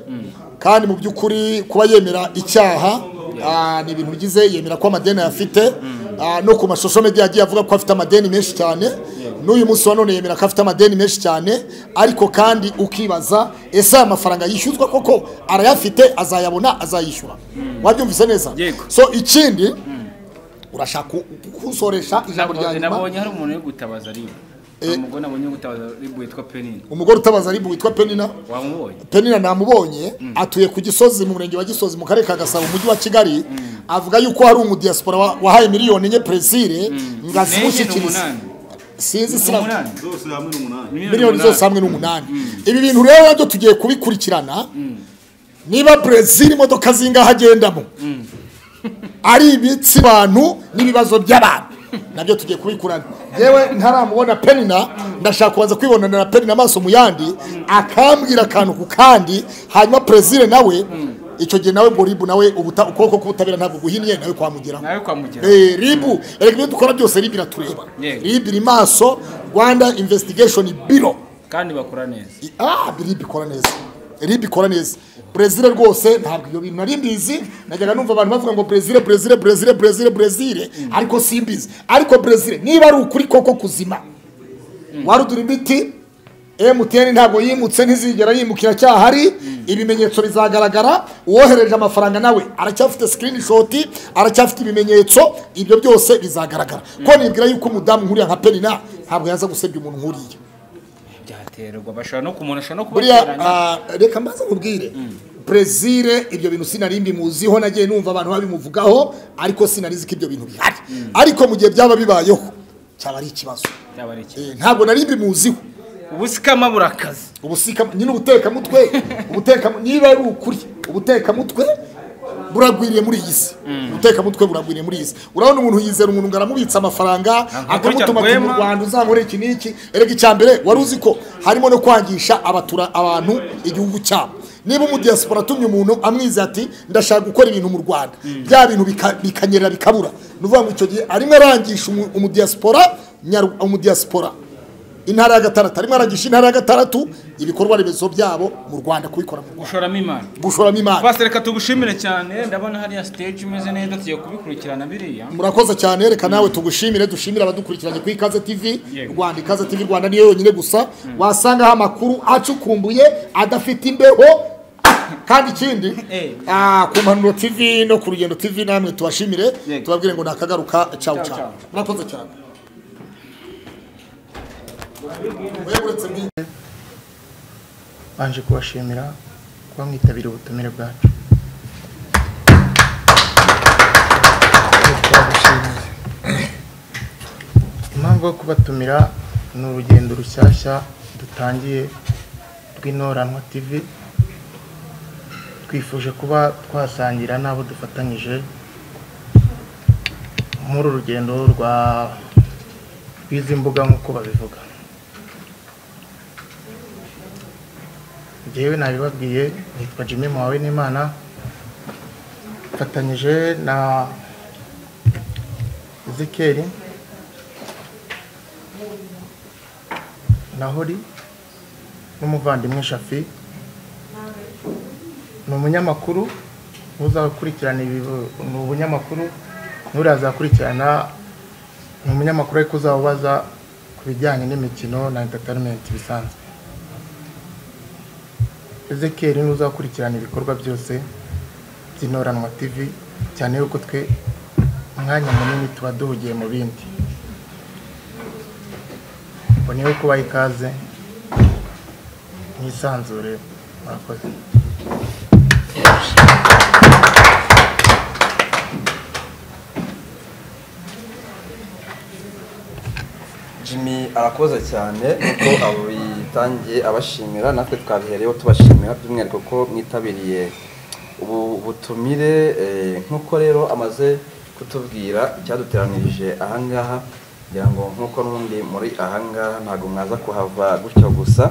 kandi mu by'ukuri kuba yemera icyaha ah, ni ibintu bigize yemera ko amadeni afite no ku mashusho media yagiye avuga ko afite amadeni menshi cyane n'uyu munsi wa none yemera ko afite amadeni menshi cyane ariko kandi ukibaza ese aya mafaranga yishyuzwa koko arayafite azayabona azayishyura wabyumvise neza Yego. so ikindi urashaka ku- kunsoresha ijambo rya nyuma nabonye hari umuntu uri gutabaza ariwe umugore nabonye uri gutabaza ariwe witwa penini umugore utabaza aribu witwa penina wamubonye penina namubonye atuye ku gisozi mu murenge wa gisozi mu karere ka gasabo mu mujyi wa kigali avuga yuko hari umudiyasipora wa- wahaye miliyoni enye presire ngo ni azimushyikirize umunani sinzi ni sina umunani zose hamwe n'umunani miliyoni zose hamwe n'umunani ibi bintu rero nabyo tugiye kubikurikirana niba brezil imodoka zingaho agendamo ari imitsi bantu n'ibibazo by'abantu nabyo tugiye kubikurana yewe ntaramubona penina ndashaka kubanza kwibonana na penina amaso mu yandi akambwira akantu ku kandi hanyuma perezida nawe icyo gihe nawe ngo ribu nawe ubuta ukuboko k'ubutabera ntabwo guhinnye nawe kwamugeraho nawe kwamugera Eh, ribu erega ibyo dukora byose ribu iratureba Yego. ribu iri maso rwanda investigation biro kandi bakora neza I- ah ribu ikora neza ribu ikora neza brezil rwose ntabwo ibyo bintu nari mbizi najyaga numva abantu bavuga ngo brezil brezil brezil brezil brezil ariko simbizi ariko brezil niba ari ukuri koko kuzima warudura imiti emutiyeni ntabwo yimutse ntizigera yimukira cyahari ibimenyetso bizagaragara uwohereje amafaranga nawe aracyafite sikirinishoti aracyafite ibimenyetso ibyo byose bizagaragara ko nibwira yuko umudamu nkuriya nka penina ntabwo yaza gusebya umuntu nkuriya byaterwa bashobora no ku muntu ashobora no buriya kubateranya ah, reka mbaze nkubwire brezil ibyo bintu sinari mbimuziho nagiye numva abantu babimuvugaho ariko sinarizi ko ibyo bintu bihari ariko mu gihe byaba bibayeho cyaba ari ikibazo byaba ari iki Eh, ntabwo nari mbimuziho ubusikama burakaze ubusika nyine ubutekamutwe ubuteka niba ari ukuri ubutekamutwe buragwiriye muri iyi si ubutekamutwe buragwiriye muri iyi si urabona umuntu yizera umuntu ngo aramubitsa amafaranga Ntabwo akamutuma kurya ati mu rwema." rwanda uzankorera iki n'iki erega icya mbere wari uzi ko harimo no kwangisha abatura abantu igihugu cyabo niba umudiyasipora atumye umuntu amwiza ati ndashaka gukora ibintu mu rwanda bya bintu bika- bikanyerera bikabura ni ukuvuga ngo icyo gihe arimo arangisha umu- umudiyasipora nyaru- umudiyasipora intara ya gatandatu arimo aragisha intara ya gatandatu ibikorwa remezo byabo mu rwanda kubikora mu rwanda gushoramo imana gushoramo imari basi reka tugushimire cyane ndabona hariya stage imeze neza tugiye kubikurikirana biriya murakoze cyane reka nawe tugushimire dushimire abadukurikiranye kuri ikaze tv Yego. rwanda ikaze tv rwanda niyo yonyine gusa wasangaho amakuru acukumbuye adafite imbeho kandi ikindi Eh. ah, ku mpanuro tv no ku rugendo tv namwe tubashimire Yego. tubabwire ngo nakagaruka cawu Ciao, cawu ciao. murakoze cyane Wewe uretse mbi- Banje kubashimira kuba mwitabira ubutumire bwacu Twagushimiye. impamvu yo kubatumira ni urugendo rushyashya dutangiye rw'inoranwa tv twifuje kuba twasangira n'abo dufatanyije muri uru rugendo rwa rw'izi mbuga nk'uko babivuga njyewe nabibabwiye nitwa jimmy muhawe n'imana mfatanyije na ezekeri na hori n'umuvandimwe shafi ni umunyamakuru uzakurikirana ibi ni ubunyamakuru n'uriya azakurikirana ni umunyamakuru ariko uzawubaza ku bijyanye n'imikino na entertainment bisanzwe Ezekiel ni uzakurikirana ibikorwa byose by'inoranwa TV cyane yuko twe umwanya munini tuba duhugiye mu bindi mboneyeho kubaha ikaze mwisanzure murakoze Jimmy arakoze cyane nuko abitangiye abashimira natwe twabihereyeho tubashimira by'umwihariko ko mwitabiriye ubu butumire eh, nk'uko rero amaze kutubwira icyaduteranirije ahangaha kugira ngo nk'uko n'ubundi muri ahangaha ntabwo mwaza kuhava gutyo gusa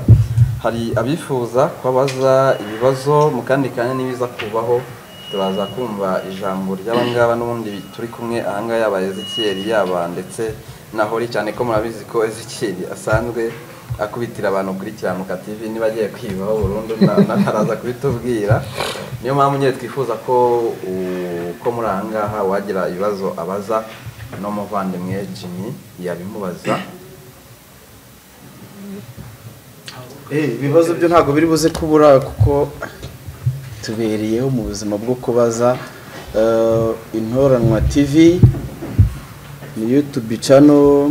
hari abifuza kubabaza ibibazo mu kandi kanya n'ibiza kubaho turaza kumva ijambo ry'abangaba n'ubundi turi kumwe ahangaha yaba ezikiyeri yaba ndetse na hori cyane ko murabizi ko ezikiyeri asanzwe akubitira abantu kuri kiranuka tv niba agiye kwibaho burundu na- nawe araza kubitubwira niyo mpamvu nyine twifuza ko uko muri ahangaha wagira ibibazo abaza n'umuvandimwe jimmy yabimubaza ibibazo byo ntabwo biri buze kubura kuko tubereyeho mu buzima bwo kubaza Eh, intoranwa tv ni yutubi cano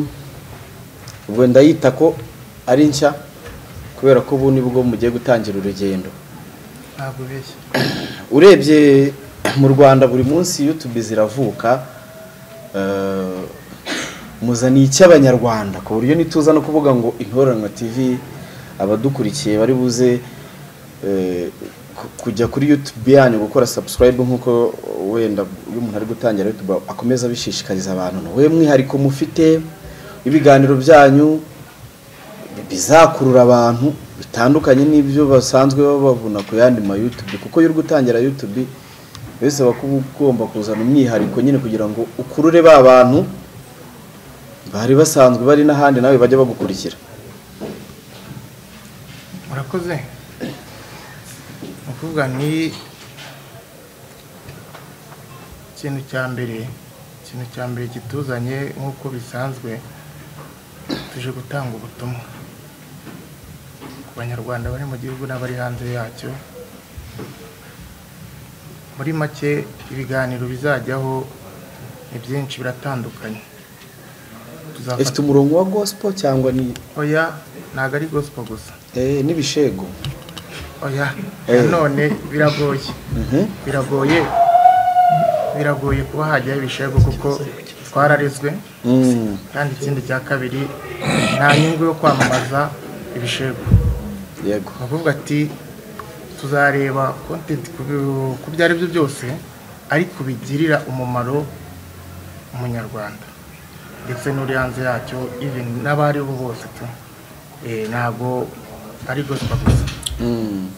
ubwo ndayita ko ari nshya kubera ko ubu ni bwo mugiye gutangira urugendo ntabwo ubeshya urebye mu rwanda buri munsi yutubi ziravuka eh, muzaniye icy'abanyarwanda ku buryo ntituza no kuvuga ngo intoranwa tv abadukurikiye bari buze eh, ku- kujya kuri youtube yanyu gukora subscribe nk'uko wenda iyo umuntu ari gutangira youtube akomeza abishishikariza abantu ni wowe mwihariko mufite ibiganiro byanyu bizakurura abantu bitandukanye n'ibyo basanzwe babavuna ku yandi ma YouTube kuko iyo uri gutangira YouTube wese aba ugomba kuzana umwihariko nyine kugira ngo ukurure ba bantu bari basanzwe bari n'ahandi nawe bajya bagukurikira murakoze ni ukuvuga ni ikintu cya mbere ikintu cya mbere kituzanye nk'uko bisanzwe tuje gutanga ubutumwa ku banyarwanda bari mu gihugu n'abari hanze yacyo muri make ibiganiro bizajyaho ni byinshi biratandukanye ifite umurongo wa gospel cyangwa ni oya ntabwo ari gospel gusa eh, n'ibishego oya nanone biragoye biragoye biragoye kuba hajyaho ibishego kuko twararizwe Mm. kandi ikindi cya kabiri nta nyungu yo kwamamaza ibishego yego aravuga ati tuzareba content ku bi- ku byo ari byo byose ariko bigirira umumaro umunyarwanda ndetse n'uri hanze yacyo even n'abari bo bose tu Eh, ntabwo ari gospel gusa Mm.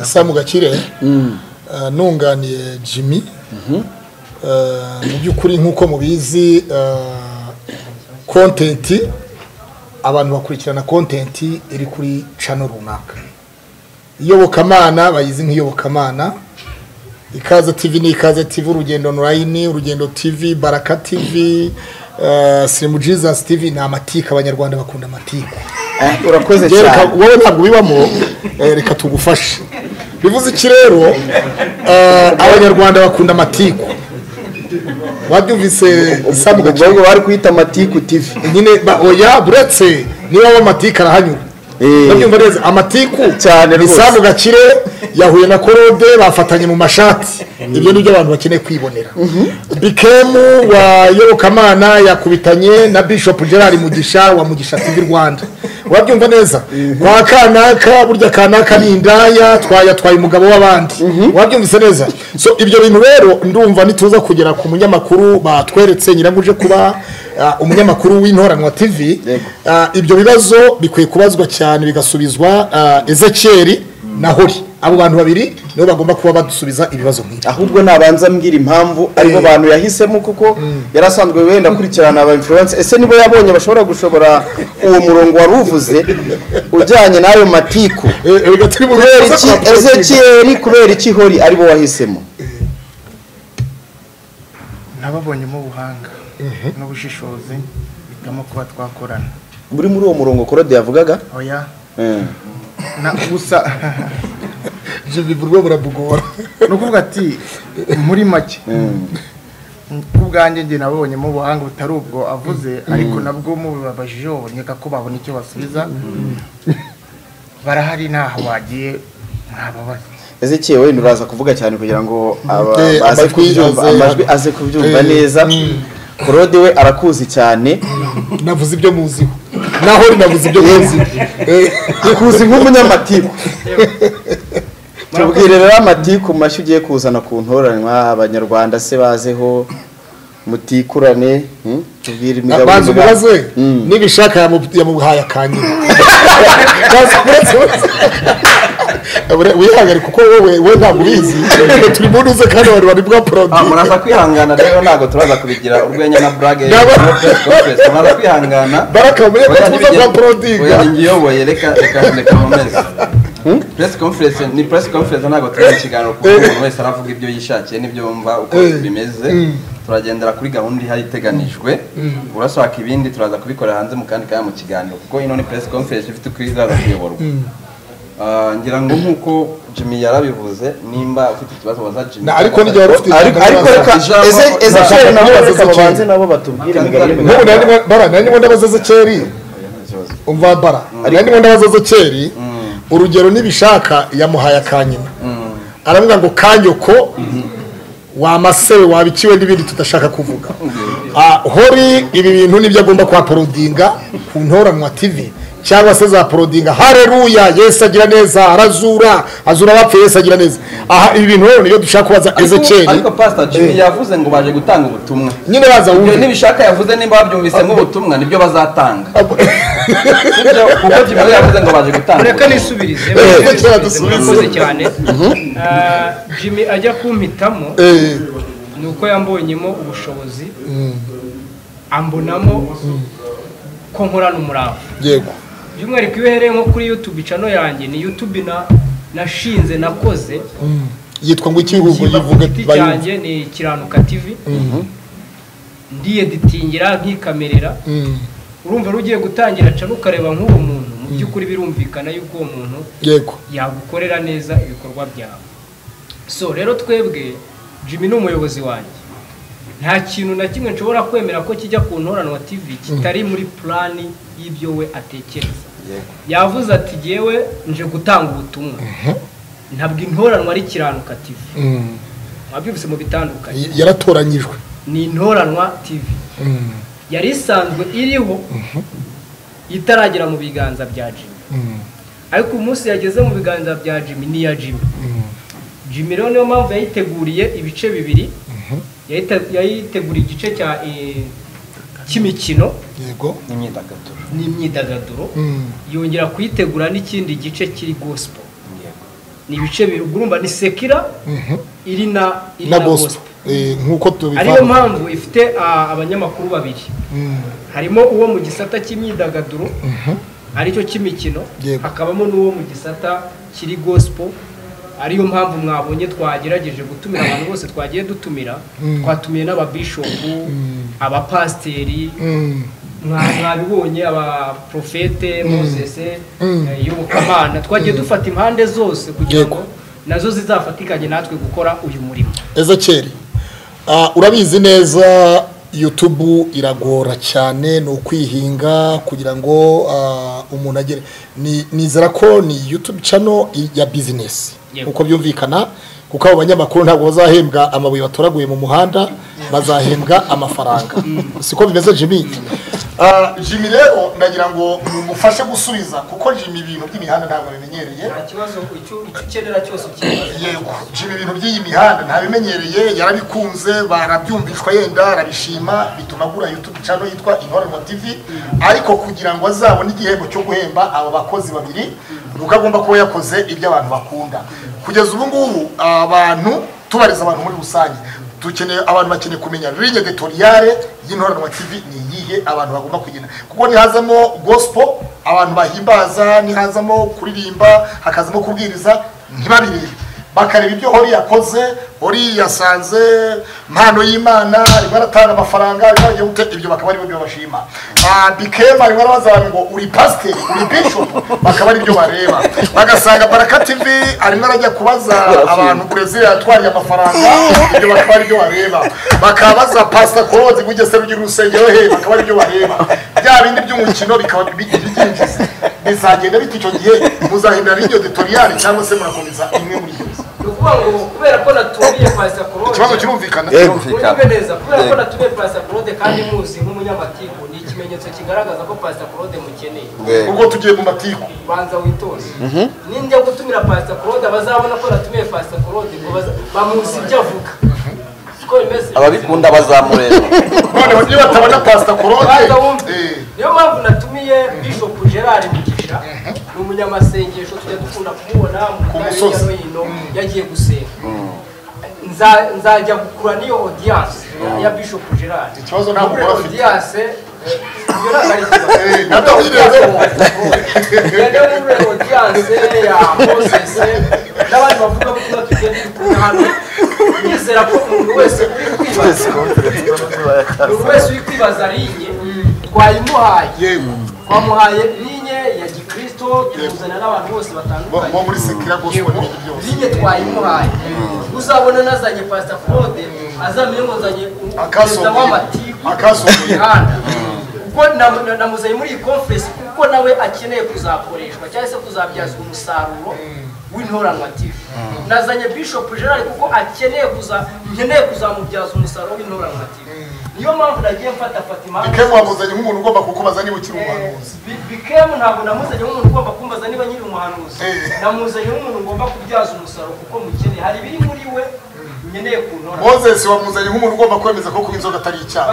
asa mu gakire Mm. eh, nunganiye jimmy Eh, mu by'ukuri nk'uko mubizi eh, kontenti abantu bakurikirana kontenti iri kuri cano runaka iyobokamana bayizi nk'iyobokamana ikaze tv ni ikaze tv urugendo online urugendo tv baraka tv eh, sirimu jesus tv ni amatiku abanyarwanda bakunda amatiku Eh, urakoze Rero reka- cyane wowe ntabwo ubibamo eh, reka tugufashe bivuze iki rero eh, abanyarwanda bakunda amatiku wabyumvise isamu ubwo gaciro ahubwo bari kuyita matiku tv nyine ba- oya buretse niba waba amatiku arahanyura Eh. ndabyumva neza amatiku Cyane ni rwose. isamu gakire yahuye na korode bafatanye mu mashati ibyo ni byo abantu bakeneye kwibonera bikemu wa yobokamana yakubitanye na bishop gerard mugisha wa mugisha tv rwanda wabyumva neza kwa kanaka burya kanaka ni indaya twayatwaye umugabo w'abandi wabyumvise neza so ibyo bintu rero ndumva nituza kugera ku munyamakuru batweretse nyirango uje kuba ah, umunyamakuru w'intoranwa tv Yego. Ah, ibyo bibazo bikwiye kubazwa cyane bigasubizwa ah, ezekeri na hori abo bantu babiri nibo bagomba kuba badusubiza ibibazo nk'ibyo ahubwo nabanza mbwira impamvu aribo bantu yahisemo kuko yari asanzwe wenda akurikirana aba influence ese nibo yabonye bashobora gushobora uwo murongo wari uvuze ujyanye n'ayo matiku Eh, eh, bigatuma umuntu kubera aza iki kubakurikira. ezekiyeli kubera iki hori aribo wahisemo nababonyemo ubuhanga n'ubushishozi bitamo kuba twakorana muri muri uwo murongo korode yavugaga oya Mm. na gusa Jimmy Burgo burabugora ni ukuvuga ati muri make ku bwanjye njye nabonyemo ubuhanga butari ubwo avuze ariko nabwo mubibabajije baboneka ko babona icyo basubiza barahari ntaho wagiye ntababaza ezekiyeli wenda uraza kuvuga cyane kugira ngo aba- Eh, aze amajwi kubyumva aze- amajwi aze kubyumva Eh, neza korode we arakuzi cyane navuze ibyo muziho na hori navuze ibyo muziho Eh, akuzi nk'umunyamatiku tubwire rero amatiku mashyi ugiye kuzana ku ntoranwa abanyarwanda se bazeho mutikurane hmm? tubwire imigabo banza n'imigambi. umubaze Mm. n'ibishaka yamu- yamuhaye akanyina Banza umubaze, uretse- Abure- wihagarike kuko wowe we ntabwo ubizi turi mu ntuze kandi abantu bari bwa Ah, porodi muraza kwihangana rero ntabwo turaza kubigira urwenya na burage Ndaba- no press conference. muraza kwihangana baraka muye Oya, kutuza ntibigira- bwa porodinga oya, ngiyoboye reka reka reka nkomeze press conference ni press conference ntabwo turi mu kiganiro kuko umuntu wese aravuga ibyo yishakiye n'ibyo yumva uko bimeze turagendera kuri gahunda ihari iteganijwe urashaka ibindi turaza kubikorera hanze mu kandi kanya mu kiganiro kuko ino ni press conference ifite uko izaza kuyoborwa Ah, ngira ngo nk'uko Jimmy yarabivuze nimba ufite ikibazo waza Jimmy Na, ariko n'igihe wari ufite ariko ariko reka Ijambo- Eze- ezekiyeli nabo Ijambo- reka Ezekiyeli. babanze nabo batubwire imigabo n'imigambi. n'ubu nari ndimo- bara nari ndimo ndabaza ezekeri umva bara nari ndimo ndabaza ezekeri urugero nibishaka yamuhaye akanyina aravuga ngo kanyoko wamasewe wabikiwe n'ibindi tudashaka kuvuga Ah, hori ibi bintu nibyo agomba kuhaporodinga ku ntoranwa tv cyangwa se za porodinga hareruya yesu agira neza arazura azura abapfuye yesu agira neza aha ibi bintu rero niyo dushaka kubaza Ariko- ezekeri ariko pastor jimmy Eh. yavuze ngo baje gutanga ubutumwa nyine baza ibyo wumve ntibishaka yavuze nimba babyumvise nk'ubutumwa nibyo bazatanga Sibyo, kuko jimmy yavuze ngo baje gutanga reka ubutumwa. nisubirize Eh, mureke kera nisubirize, dusubize. murakoze cyane Ah, jimmy ajya kumpitamo Eh, ni uko yambonyemo ubushobozi ambonamo ko nkorana umurava yego by'umwihariko iyo uhereye nko kuri youtube cano yanjye ni youtube na nashinze nakoze yitwa ngo iki ahubwo Kimba ku yivuge giti bayumve cyanjye ni kiranuka tv ndiyeditingira nkikamerera Mm, urumva rero ugiye gutangira cano ukareba nk'uwo muntu mu by'ukuri birumvikana yuko uwo muntu yego yagukorera neza ibikorwa byawe so rero twebwe jimmy ni umuyobozi wanjye nta kintu na kimwe nshobora kwemera ko kijya ku ntoranwa tv kitari muri plani y'ibyo we atekereza yavuze ati yewe nje gutanga ubutumwa ntabwo intoranwa ari kiranuka tv Mm, mwabyumvise mu bitandukanye y- yaratoranyijwe ni intoranwa tv Mm, yari isanzwe iriho itaragera mu biganza bya jimmy mm, ariko umunsi yageze mu biganza bya jimmy ni iya jimmy mm, jimmy rero niyo mpamvu yayiteguriye ibice bibiri Yayite- yayiteguriye igice cya eh, cy'imikino yego imyidagaduro n'imyidagaduro Mm, yongera kuyitegura n'ikindi gice kiri gospel ni ibice bibiri ubwo urumva ni sekira mhm. iri na iri na na gospel gospel Eh, nk'uko ariyo tubivanga mpamvu ifite ah, abanyamakuru babiri Mm, harimo uwo mu gisata cy'imyidagaduro aricyo cy'imikino Yego. hakabamo n'uwo mu gisata kiri gospel ariyo mpamvu mwabonye twagerageje gutumira abantu bose twagiye dutumira twatumiye n'ababishopu abapasiteri mm, mwa- mwabibonye abaprofete mozese eh, yobokamana twagiye dufata impande zose kugira Yego. ngo nazo zizafatikanye natwe gukora uyu murimo ezekeri ah, urabizi neza yutubu iragora cyane ni ukwihinga kugira ngo ah, umuntu agere ni- nizera ko ni yutubu cano ya bizinesi Yego. uko byumvikana kuko abo banyamakuru ntabwo bazahembwa amabuye batoraguye mu muhanda bazahembwa amafaranga siko bimeze jimmy Ah, jimmy rero ndagira ngo mumufashe gusubiza kuko jimmy ibintu by'imihanda ntabwo bimenyereye nta kibazo icyo ukenera cyose ukenera yego jimmy ibintu by'iyi mihanda ntabimenyereye yarabikunze barabyumvishwa yenda arabishima bituma agura youtube channel yitwa inkoranwa tv ariko kugira ngo azabone igihembo cyo guhemba aba bakozi babiri nuko agomba kuba yakoze ibyo abantu bakunda kugeza ubu ngubu abantu tubariza abantu muri rusange dukeneye abantu bakeneye kumenya ligne editoriale y'inkoranwa tv ni iyihe abantu bagomba kugenda kuko nihazamo gospel abantu bahimbaza nihazamo kuririmba hakazamo kubwiriza ntibabirebe bakareba ibyo hori yakoze hori yasanze impano y'imana arimo aratanga amafaranga arimo arajya gute ibyo bakaba ari byo bashima Ah, bikema arimo arabaza abantu ngo uri pasiteri uri bishop bakaba ari byo bareba bagasanga baraka tv arimo arajya kubaza abantu brezil yatwariye amafaranga ibyo bakaba ari byo bareba bakabaza pasita korozi gugese rugira urusengero he bakaba ari byo bareba bya bindi by'umukino bikaba bi- bibyinjiza bizagenda bite icyo gihe muzahindura n'iryo editoriale cyangwa se murakomeza imwe muri iyo ni ukuvuga ngo kubera ko naturiye pasita korode ikibazo kirumvikana Yego. Mwumve neza kubera ko natumiye pasita korode kandi muzi nk'umunyamatiku ni ikimenyetso kigaragaza ko pasita korode mukeneye ubwo tugiye mu matiku banza witoze ninjya gutumira pasita korode bazabona ko natumiye pasita korode ngo baza- bamuzi ibyo avuga siko bimeze ababikunda bazamureba noneho niyo batabona pasita Banza wumve. korode eh, niyo mpamvu natumiye bishop gerard mugisha ni umunyamasengesho tujya dukunda kumubona mu Ku miryango musozi. hirya no hino yagiye gusenga Nza- nzajya gukura n'iyo audience ya- ya bishop gerard ikibazo ntabwo muri ugura afite audience eh, iyo ntabwo ari ikibazo Eh, nabyo birebeho rero muri audience ya moses n'abandi bavuga ko tuba tugenda dukura hano nizera ko umuntu wese uri kwibaza buri wese uri kwibaza rinye twayimuhaye yego twamuhaye linye ya gikristo tuzana n'abantu bose bo bo batandukanye muri sekira gospel Yego. n'ibindi byose linye twayimuhaye uzabona nazanye pasita claude azamenye ngo nzanye u- Akasongoye. perezida w'amatiku Akasongoye. mihanda ubwo nam- na- namuzanye muri iyi conference kuko nawe akeneye kuzakoreshwa cyangwa se kuzabyazwa umusaruro w'intoranwa tv nazanye bishop gerard kuko akeneye kuza nkeneye kuzamubyaza umusaruro w'intoranwa tv niyo mpamvu nagiye mfata fatima bikemu wamuzanye nk'umuntu ugomba kukubaza niba ukiri Eh, umuhanuzi Bi- bikemu ntabwo namuzanye nk'umuntu ugomba kumbaza niba nyiri umuhanuzi Eh. namuzanye nk'umuntu ugomba kubyaza umusaruro kuko mukeneye hari ibiri muri we nkeneye kuntora mozesi wamuzanye nk'umuntu ugomba kwemeza ko kuba inzoga atari icyaha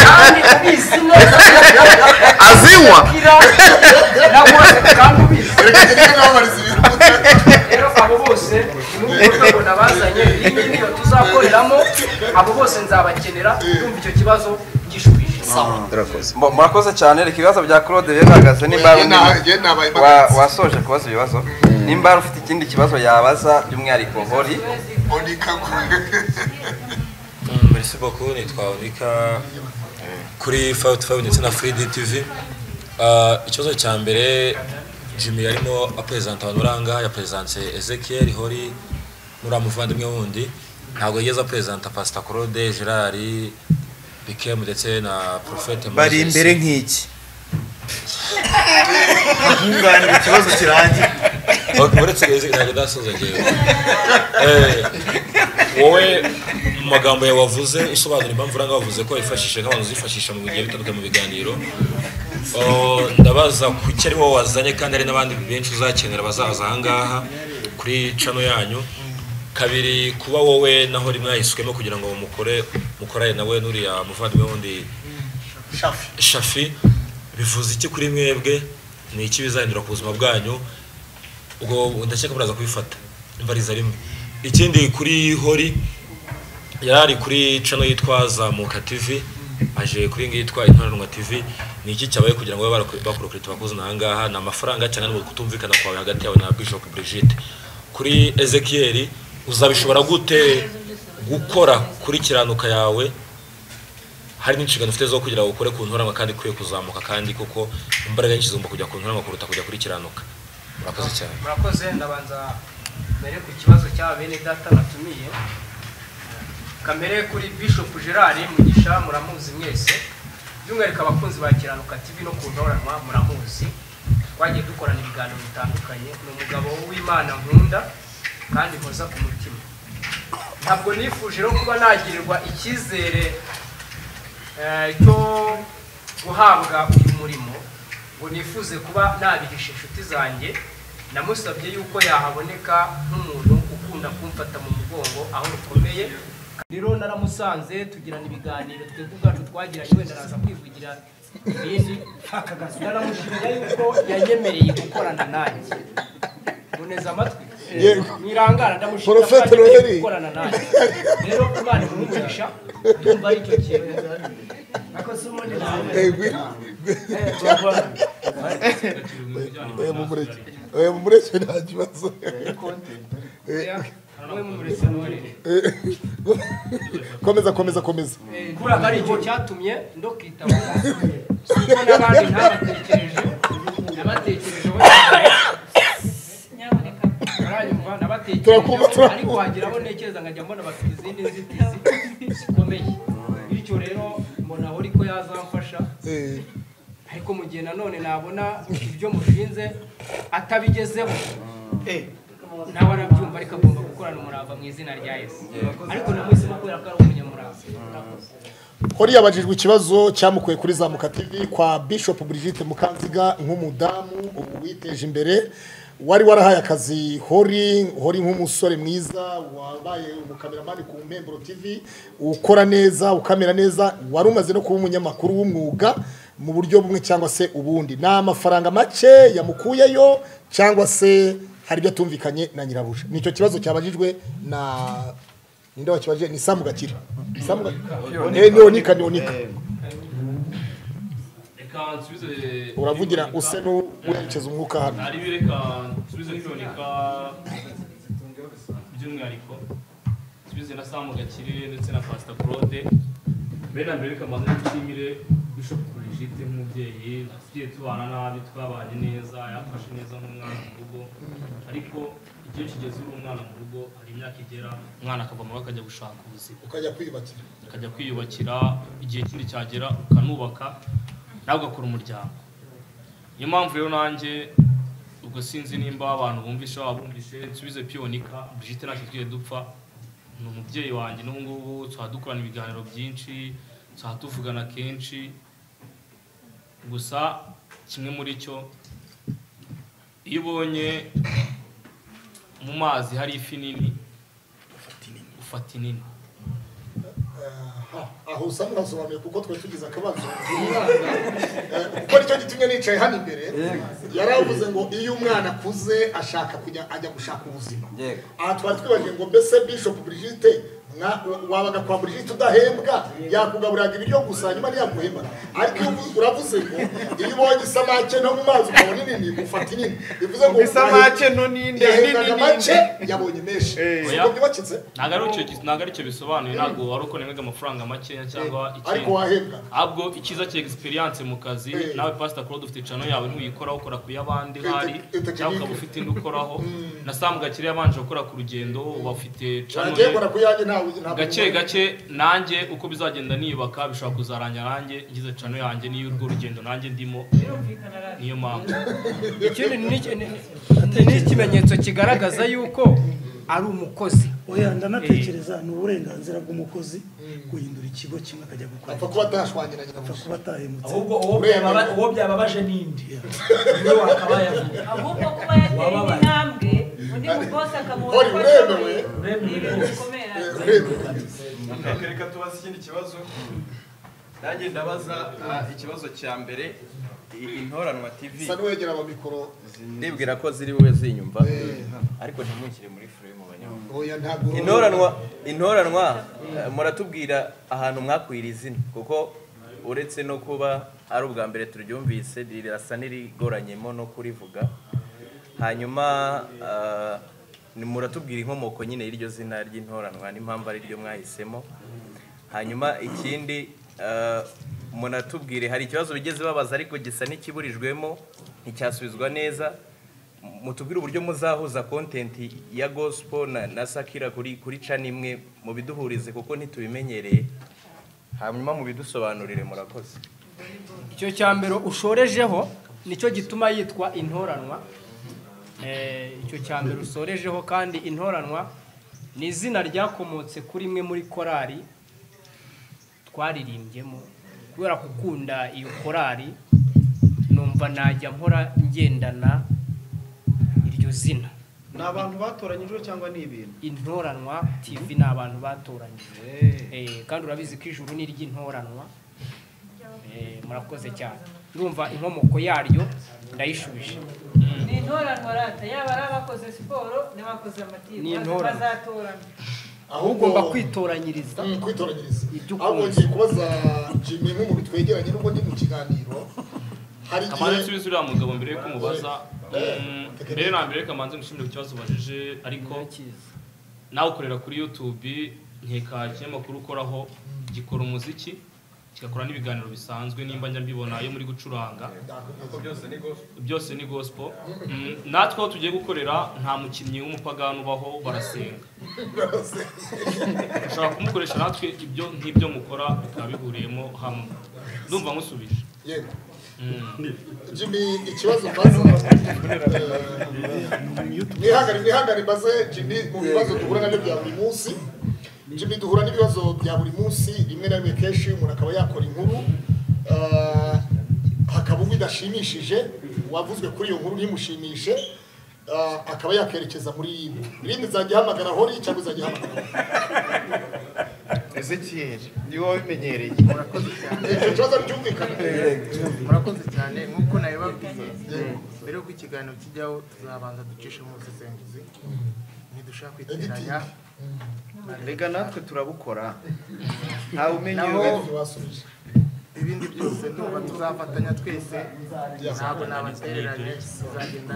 kandi ubizi neza azinywa kira nawe kandi ubizi reka ngende nabamariza ibintu rero abo bose ni muri urwo rwego nabazanye iyi ngiyi tuzakoreramo abo bose nzabakenera yumva icyo kibazo gishubije urakoze Mu- murakoze cyane reka ibibazo bya claude bibe bihagaze nimba Njye na- njye nabaye wa- imbaraga. wasoje kubaza ibibazo nimba ufite ikindi kibazo yabaza by'umwihariko hori Monica merci beaucoup nitwa onika kuri five to five ndetse na free dtv Ah, ikibazo cya mbere jimmy yarimo aperezanta abantu uranga yaperezanse ezekiel hori nuriya muvandimwe wundi ntabwo yigeze aperezanta pasita claude gerard bikemu ndetse na profete bari Moses. imbere nk'iki nkunganira ikibazo kirangiye Ok, uretse izi ntabwo ndasoza ngewe Eh, wowe mu magambo yawe wavuze usobanura impamvu uranga wavuze ko wifashishije nk'abantu uzifashisha mu bigiye bitandukanye mu biganiro Oh, ndabaza kuki ari wowe wazanye kandi hari n'abandi benshi uzakenera bazaza ahangaha kuri cano yanyu kabiri kuba wowe naho rimwe yahiswemo kugira ngo mukore mukorane nawe n'uriya muvandimwe wundi shafi bivuze iki kuri mwebwe ni iki bizanira ku buzima bwanyu ubwo ndakeka muraza kubifata imbariza rimwe ikindi kuri hori yari ari kuri cano yitwa zamuka tv aje kuri iyi ngiyi yitwa intoranwa tv ni iki cyabaye kugira ngo babe bakurikirita abakozi n'ahangaha ni amafaranga cyane ni ukutumvikana kwawe hagati yawe na bishop brigitte kuri ezekiel uzabishobora gute gukora kuri kiranuka yawe hari n'inshingano ufite zo kugira ngo ukore ku ntoranwa kandi ikwiye kuzamuka kandi kuko imbaraga nyinshi zigomba kujya ku ntoranwa kuruta kujya kuri kiranuka murakoze cyane murakoze ndabanza mbere ku kibazo cy'aba bene data natumiye kamere kuri bishop gerard mugisha muramuzi mwese by'umwihariko abakunzi ba kiranuka tv no kuntoranwa muramuzi twagiye dukorana ibiganiro bitandukanye ni umugabo w'imana nkunda kandi nkoza ku mutima ntabwo nifuje no kuba nagirirwa icyizere eh, cyo guhabwa uyu murimo ngo nifuze kuba nabihisha inshuti zanjye namusabye yuko yahaboneka nk'umuntu ukunda kumfata mu mugongo aho rukomeye rero naramusanze tugirana ibiganiro twebwe ubwacu twagiranye wenda araza kwivugira ibindi naramushimira yuko yanyemereye gukorana nanjye muneze amatwi Yego. mwirangara ndamushimira ko Porofete yanyemereye Noheli. gukorana nanjye rero imana imumugisha ndumva ari cyo kintu ako si ubundi nawe Eh, urabona. oya mumureke nta kibazo Mwe mumuretse Noheli. komeza komeza komeza kubera ko ari icyo cyatumye ndokitaba kuko n'abandi ntabatekereje nabatekerejeho baranyumva nabatekerejeho Turakumva, ariko hageraho ntekereza nkajya mbona bafite izindi nzitizi zikomeye bityo rero mbona aho ariko yazamfasha Eh, ariko mu gihe nanone nabona ibyo mushinze atabigezeho nawe arabyumva ariko agomba gukorana umurava mu izina rya yesu ariko namuhisemo kubera ko ari umunyamurava hori yabajijwe ikibazo cyamukuye kuri zamuka tv kwa bishop brigitte mukanziga nk'umudamu witeje imbere wari warahaye akazi hori hori nk'umusore mwiza wabaye umukameramani ku mpemburo tv ukora neza ukamera neza wari umaze no kuba umunyamakuru w'umwuga mu buryo bumwe cyangwa se ubundi ni amafaranga make yamukuyeyo cyangwa se hari ibyo atumvikanye na nyirabuja nicyo kibazo cyabajijwe na ninde wakibajije ni samu gakire samu gakire Eh, niyonika niyonika reka nsubize uravugira use n'uwerekeza umwuka hano ari bi reka nsubize kwiboneka by'umwihariko nsubize na samu gakire ndetse na pasita claude mbere na mbere reka mbanze nshimire bishop brigitte nk'umubyeyi tugiye tubana nabi twabanye neza yamfashe neza nk'umwana mu rugo ariko igihe kigeze uri umwana mu rugo hari imyaka igera umwana akava mu rugo akajya gushaka ubuzima ukajya kwiyubakira akajya kwiyubakira igihe kindi cyagera ukanubaka nawe ugakora umuryango niyo mpamvu rero nanjye ubwo sinzi nimba abantu bumvishe waba bumvishe nsubize piyonika brigitte ntacyo tugiye dupfa ni umubyeyi wanjye n'ubu ngubu tuba dukorana ibiganiro byinshi tuba tuvugana kenshi gusa kimwe muri cyo iyo ubonye mu mazi hari ifi nini ufata inini aho usanga urasobanuye kuko twe tugize akabazo Eh, kuko nicyo gitumye nicaye hano imbere yari avuze ngo iyo umwana akuze ashaka kujya ajya gushaka ubuzima aha twari twibagiwe ngo mbese bishop brigitte mwa- wabaga kwa brigitte udahembwa yakugaburiraga ibiryo gusa nyuma ntiyaguhemba ariko iyo uvu- uravuze ngo iyo ubonye isamake nto mu mazi ukabona inini ufata inini bivuze ngo Isamake nto ninde? yahendaga Nini make ninde? yabonye menshi si Oya. uko byubakitse ntabwo ari icyo gi- ntabwo ari icyo bisobanuye ntabwo wari uko nembega amafaranga makeya cyangwa ariko ikindi wahembwa ahubwo icyiza cya egisperiyanse mu kazi Eh. nawe pasita claude ufite cano yawe ntuyikora ukora ku y'abandi Eh, hari tec- eh, cyangwa ukaba technique. ufite indi ukoraho na samu gakire yabanje gukora ku rugendo uba ufite cano nagiye nkora ye ku yanjye ntawe ntabwo gake gake nanjye uko bizagenda niyubaka bishobora kuzarangira nanjye ngize cano yanjye n'iyo urwo rugendo nanjye ndimo niyo mpamvu ikindi ni iki- ni- ni- ni ikimenyetso kigaragaza yuko ari umukozi oya ndanatekereza ni uburenganzira bw'umukozi guhindura ikigo kimwe akajya gukora apfa kuba atashwangiranye na apfa kuba atahemutse ahubwo uwo byababa- uwo byababaje n'indi niwe wakabaye ahubwo kuba yateye intambwe undi mugosi akamubona Uri ko uremewe. ashoboye ni ibintu bikomeye Reka- reka tubaze ikindi kibazo nanjye ndabaza ah, ikibazo cya mbere i- intoranwa tv Sa n'uwegera amikoro ndibwira ko ziri bube zinyumva ariko ntimwishyire muri fure mu banyamaguru oya ntabwo intoranwa intoranwa eh, muratubwira ahantu mwakwira izina kuko uretse no kuba ari ubwa mbere turyumvise rirasa n'irigoranyemo no kurivuga hanyuma ah, ni- muratubwira inkomoko nyine y'iryo zina ry'intoranwa n'impamvu ari ryo mwahisemo hanyuma ikindi ah, munatubwire hari ikibazo bigeze babaza ariko gisa n'ikiburijwemo nticyasubizwa neza mutubwire uburyo muzahuza kontenti ya gospel na, na sakira kuri kuri cana imwe mubiduhurize kuko ntitubimenyereye hanyuma mubidusobanurire murakoze icyo cya mbere ushorejeho nicyo gituma yitwa intoranwa Eh, icyo cya mbere usorejeho kandi intoranwa ni izina ryakomotse kuri imwe muri korali twariririmbyemo kubera gukunda iyo korali numva najya mpora ngendana iryo zina ni abantu batoranyijwe cyangwa ni ibintu intoranwa tv ni abantu batoranyije Eh, kandi urabizi ko ijuru ni iry'intoranwa Eh, murakoze cyane ndumva inkomoko yaryo ndayishubije ni intoranwa rata yaba ari abakoze siporo n'abakoze Ni amatimu intoranwa. bazatorana ahubwo ugomba kwitoranyiriza kwitoranyiriza ibyo ahubwo ukunze ngiye kubaza jimmy nk'umuntu twegeranye n'ubwo ndi mu kiganiro hari kamanzi igihe nsubize uriya mugabo mbere yuko mubaza Mm, mbere na mbere kamanzi ngushimire ku kibazo ubajije ariko nawe ukorera kuri youtube nkeka ikinyamakuru ukoraho gikora umuziki kigakora n'ibiganiro bisanzwe nimba njya mbibona iyo muri gucuranga byose ni gospel Mm, natwe aho tugiye gukorera nta mukinnyi w'umupagani ubaho barasenga ushobora kumukoresha natwe ibyo nk'ibyo mukora bikaba bihuriyemo hamwe ndumva nkusubije yego Mm. jimmy ikibazo mbaza eh, nihangane nihangane mbaze jimmy mu bibazo duhura nabyo bya buri munsi jimmy duhura n'ibibazo bya buri munsi rimwe na rimwe kenshi umuntu akaba yakora inkuru eh, hakaba ubwo idashimishije uwavuzwe kuri iyo nkuru ntimushimishe eh, akaba yakerekeza muri yindi irindi izajya ihamagara hori cyangwa izajya ihamagara hori ezekiyeri niwe wabimenyereye murakoze cyane icyo kibazo cyumvikana murakoze cyane nk'uko nabibabwiye mbere y'uko ikiganiro kijyaho tuzabanza ducishe mu busesenguzi ntidushaka kwiteranya rega natwe turabukora ntawe naho umenyerewe ibindi byose ndumva tuzafatanya twese ntabwo nabatereranye bizagenda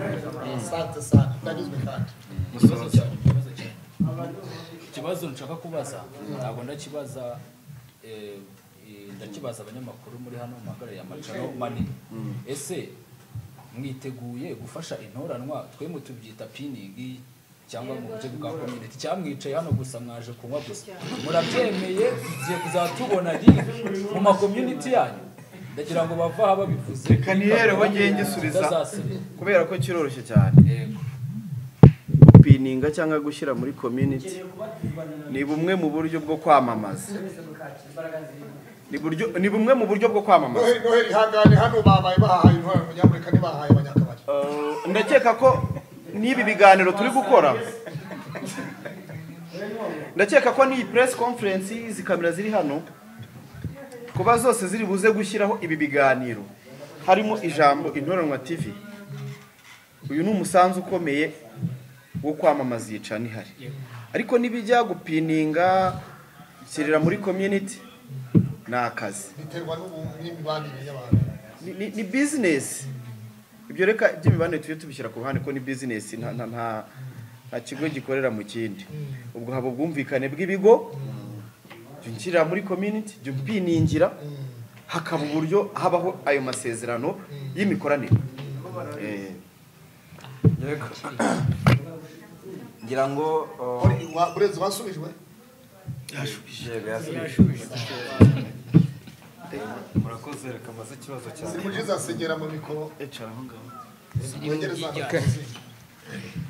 neza sante sante ndanyuzwe kandi ikibazo nshaka kubaza ntabwo ndakibaza eh, eh, ndakibaza abanyamakuru muri hano mu magare ya macano manini ese mwiteguye gufasha intoranwa twe tubyita piningi cyangwa mu buryo bwa community cyamwicaye hano gusa mwaje kunywa gusa murabyemeye tugiye kuzatubona riri mu ma community yanyu ndagira ngo bava aha babivuze reka nihereho ngenge subiza Tutazasubira. kubera ko kiroroshye cyane gupininga cyangwa gushyira muri community ni bumwe mu buryo bwo kwamamaza ni buryo- ni bumwe mu buryo bwo kwamamaza noheli noheli ihangane hano babaye bahahaye intwara abanyamerika ntibahaye abanyakabari ndakeka ko n'ibi biganiro turi gukora ndakeka ko n'iyi press conference izi kamera ziri hano kuba zose ziri buze gushyiraho ibi biganiro harimo ijambo intoranwa tv uyu ni umusanzu ukomeye wo kwamamaza iyi cana ihari ariko n'ibijya gupininga shyirira muri community ni akazi biterwa n'ubu- n'imibanire y'abantu ni- ni- ni bizinesi ibyo reka by'imibanire tujye tubishyira ku ruhande ko ni bizinesi nta nta- nta- nta kigo gikorera mu kindi ubwo haba ubwumvikane bw'ibigo jya unshyirira muri community jya upiningira hakaba uburyo habaho ayo masezerano y'imikoranire Eh, ngira ngo burezi wasubijwe murakoze reka mbaze ikibazo cyane simujiza segera mu mikoro ecara aho ngaho wegereza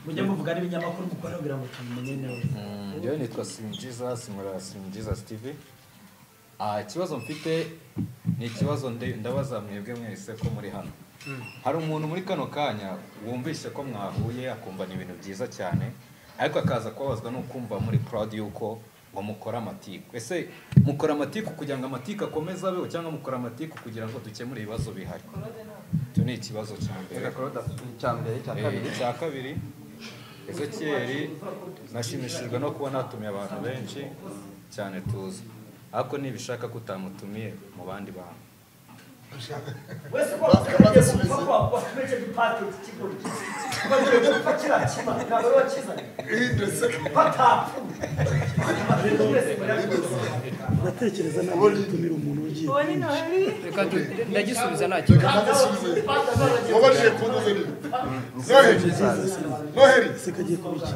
mujye muvuga n'ibinyamakuru mukora kugira ngo tumenye neza njyewe nitwa simjiza simura simjiza steve Ah, ikibazo mfite ni ikibazo nde- ndabaza mwebwe mwese ko muri hano hari umuntu muri kano kanya wumvise ko mwahuye akumva ni ibintu byiza cyane ariko akaza kubabazwa no kumva muri proud yuko ngo mukora amatiku ese mukora amatiku kugira ngo amatiku akomeze abeho cyangwa mukora amatiku kugira ngo dukemure ibibazo bihari icyo ni ikibazo cya mbere cya mbere cya kabiri Eh, cya kabiri ezekiyeri nashimishijwe no kuba natumiye abantu benshi cyane tuzi ariko nibishaka ko utamutumiye mu bandi bantu uratekereza nawe gutumira umuntu ugiye Reka du- ndagisubiza nta kibazo wabajije kunduze ni noheli noheli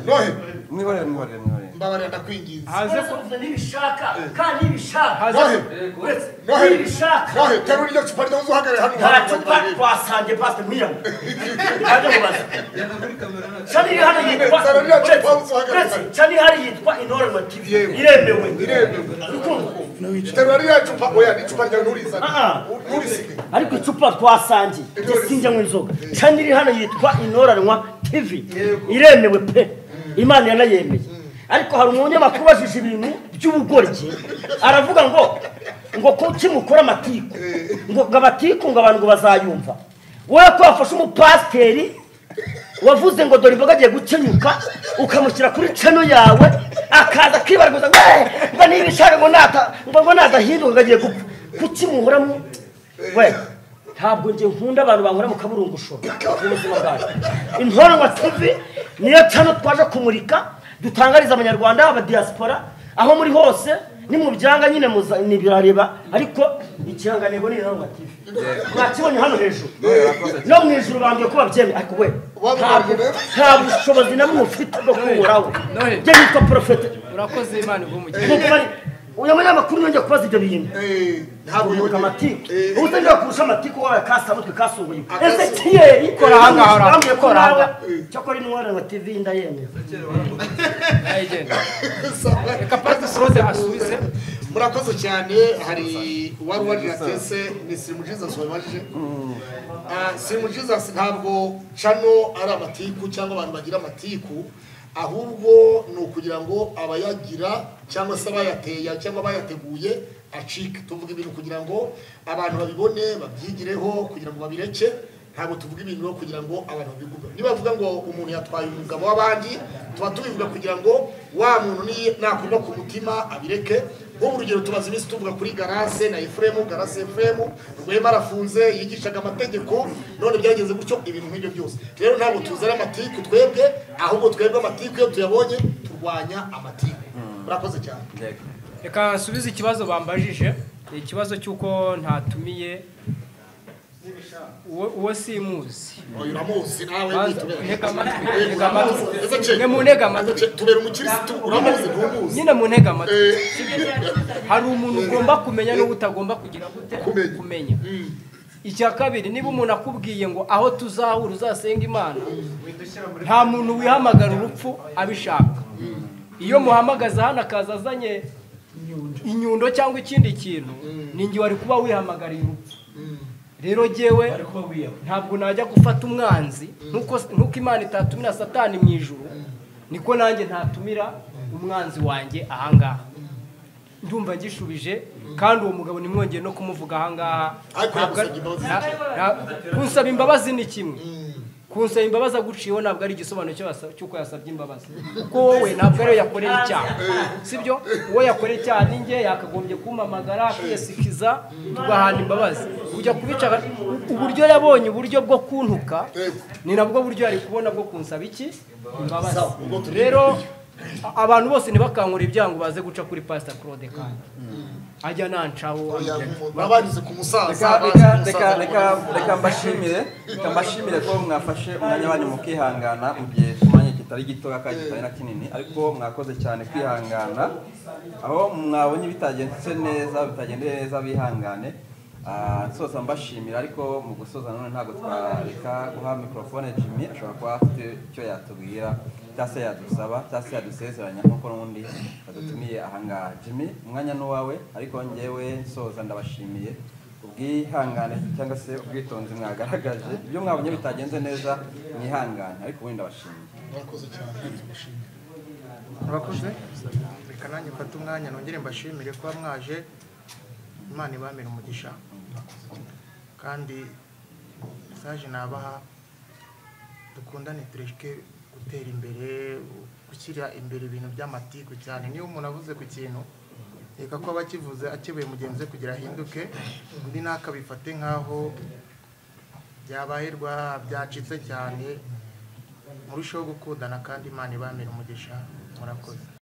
noheli mwihorere mwihorere mwihorere mbabarira ndakwinginze Haze nibishaka kandi nibishaka Noheli uretse noheli nibishaka noheli terura iryo cupa ryo uzuhagarare hano nta cupa twasangiye pasite mwiyamwe ajya mubaza cani iri hano yitwa Zana ririya cupa uretse- uzuhagarare. uretse cani iri hano yitwa intoranywa tv iremewe iremewe terura ririya cupa oya n'icupa ryawe nturizane nturisige ariko icupa twasangiye sinjya mu inzoga cani iri hano yitwa intoranywa tv iremewe pe imana yanayemeye ariko hari umunyamakuru ubajije ibintu by'ubugoryi aravuga ngo ngo kuki mukora amatiku ngo ngo amatiku ngo abantu ngo bazayumva wowe ko wafashe umupasiteri wavuze ngo dore imboga agiye gukenyuka ukamushyira kuri cano yawe akaza akibaragaza ngo "Eh, ngo nibishaka ngo nata ngo ngo nadahinduka ngo agiye gupfa kuki muhoramo we ntabwo njye nkunda abantu bankorera mu kaburungushoro mu buzima bwanjye intoranywa tv niyo cano twaje kumurika dutangariza abanyarwanda abadiaspora aho muri hose nimubyanga nyine muza- nibirareba ariko ikirangantego ni intoranywa tv mwakibonye hano hejuru no mu ijuru bambwiye ko babyemeye ariko we ntabwo- nta bushobozi na bumwe ufite bwo kuwurawe byo nitwa porofete urakoze imana ivumugira Nkuko bari- uyu munyamakuru yongeye kubaza ibyo bintu ntabwo yibuka amatiku ubu se njya kurusha amatiku wabaye kasamutwe kasunguye ese kiyeri Kora aha ngaha, kora aha. bambwiye ko Kora aha nawe ngaha. cyakora intwara wa tv ndayemera murakoze cyane hari uwari wariratese ni simujiza sobajije simujiza ntabwo cano ari amatiku cyangwa abantu bagira amatiku ahubwo ni ukugira ngo abayagira cyangwa se abayateye cyangwa abayateguye acike tuvuga ibintu kugira ngo abantu babibone babyigireho kugira ngo babireke ntabwo tuvuga ibintu kugira ngo abantu babigume nibavuga ngo umuntu yatwaye umugabo w'abandi tuba tubivuga kugira ngo wa muntu ni- nakunda ku mutima abireke nk'ubu urugero tumaze iminsi tuvuga kuri garase na efuremu garase efuremu rwema arafunze yigishaga amategeko none byageze gutyo ibintu nk'ibyo byose rero ntabwo tuzana amatiku twebwe ahubwo twebwe amatiku iyo tuyabonye turwanya amatiku murakoze cyane reka nsubize ikibazo bambajije ni ikibazo cy'uko ntatumiye uwo- uwo simuzi Oya, uramuzi nawe Baza- witubere. ntega amatwi Eh, ntega amatwi uramuzi. Ese che- mwe muntege amatwi tubera umukirisitu uramuzi ntumuzi nyine muntege amatwi hari umuntu ugomba kumenya n'uwo utagomba kugira gute kumenya icya kabiri niba umuntu akubwiye ngo aho tuzahura uzasenga imana nta muntu wihamagara urupfu abishaka iyo muhamagaza hano akaza azanye inyundo cyangwa ikindi kintu ni nge wari kuba wihamagariye urupfu rero jyewe ntabwo najya gufata umwanzi nk'uko nk'uko imana itatumira satani mu ijuru niko nanjye ntatumira umwanzi wanjye ahangaha ndumva ngishubije kandi uwo mugabo nimwongeye no kumuvuga ahangaha Ntabwo ari- na- na- kunsaba imbabazi ni kimwe kunsaba imbabazi aguciyeho ntabwo ari igisobanuro cyo wasa- cy'uko yasabye imbabazi kuko wowe ntabwo ariyo yakoreye icyaha sibyo uwo yakoreye icyaha ni njye yakagombye kumamagara akiyasikiza tugahana imbabazi kujya kubicara uburyo yabonye uburyo bwo kuntuka ni nabwo buryo yari kubona bwo kunsaba iki imbabazi rero a- abantu bose ntibakankure ibyaha ngo baze guca kuri pasita claude kandi ajya nancaho babarize ku musaza Reka- bazi reka- ku reka- musaza, reka reka mbashimire reka mbashimire ko mwafashe umwanya wanyu mukihangana mu gihe kumwanya kitari gitoya kandi kitari na kinini ariko mwakoze cyane kwihangana aho mwabonye bitagenze neza bitagendeye neza bihangane Ah, nsoza mbashimira ariko mu gusoza none ntabwo twareka guha mikorofone jimmy ashobora kuba afite icyo yatubwira cyangwa se yadusaba cyangwa se yadusezeranya nk'uko n'undi yadutumiye ahangaha jimmy umwanya ni uwawe ariko ngewe nsoza ndabashimiye ubwihangane cyangwa se ubwitonzi mwagaragaje ibyo mwabonye bitagenze neza mwihangane ariko ubundi ndabashimiye mwakoze cyane ndabashimira. murakoze reka nanjye mfate umwanya nongere mbashimire kuba mwaje imana ibamira umugisha kandi mesaje nabaha dukundane tureke gutera imbere gushyira imbere ibintu by'amatiku cyane niba umuntu avuze ku kintu reka ko abakivuze akebuye mugenzi we kugira ahinduke undi ntakabifate nk'aho byabaye rwa byacitse cyane murusheho gukundana kandi imana ibamira umugisha murakoze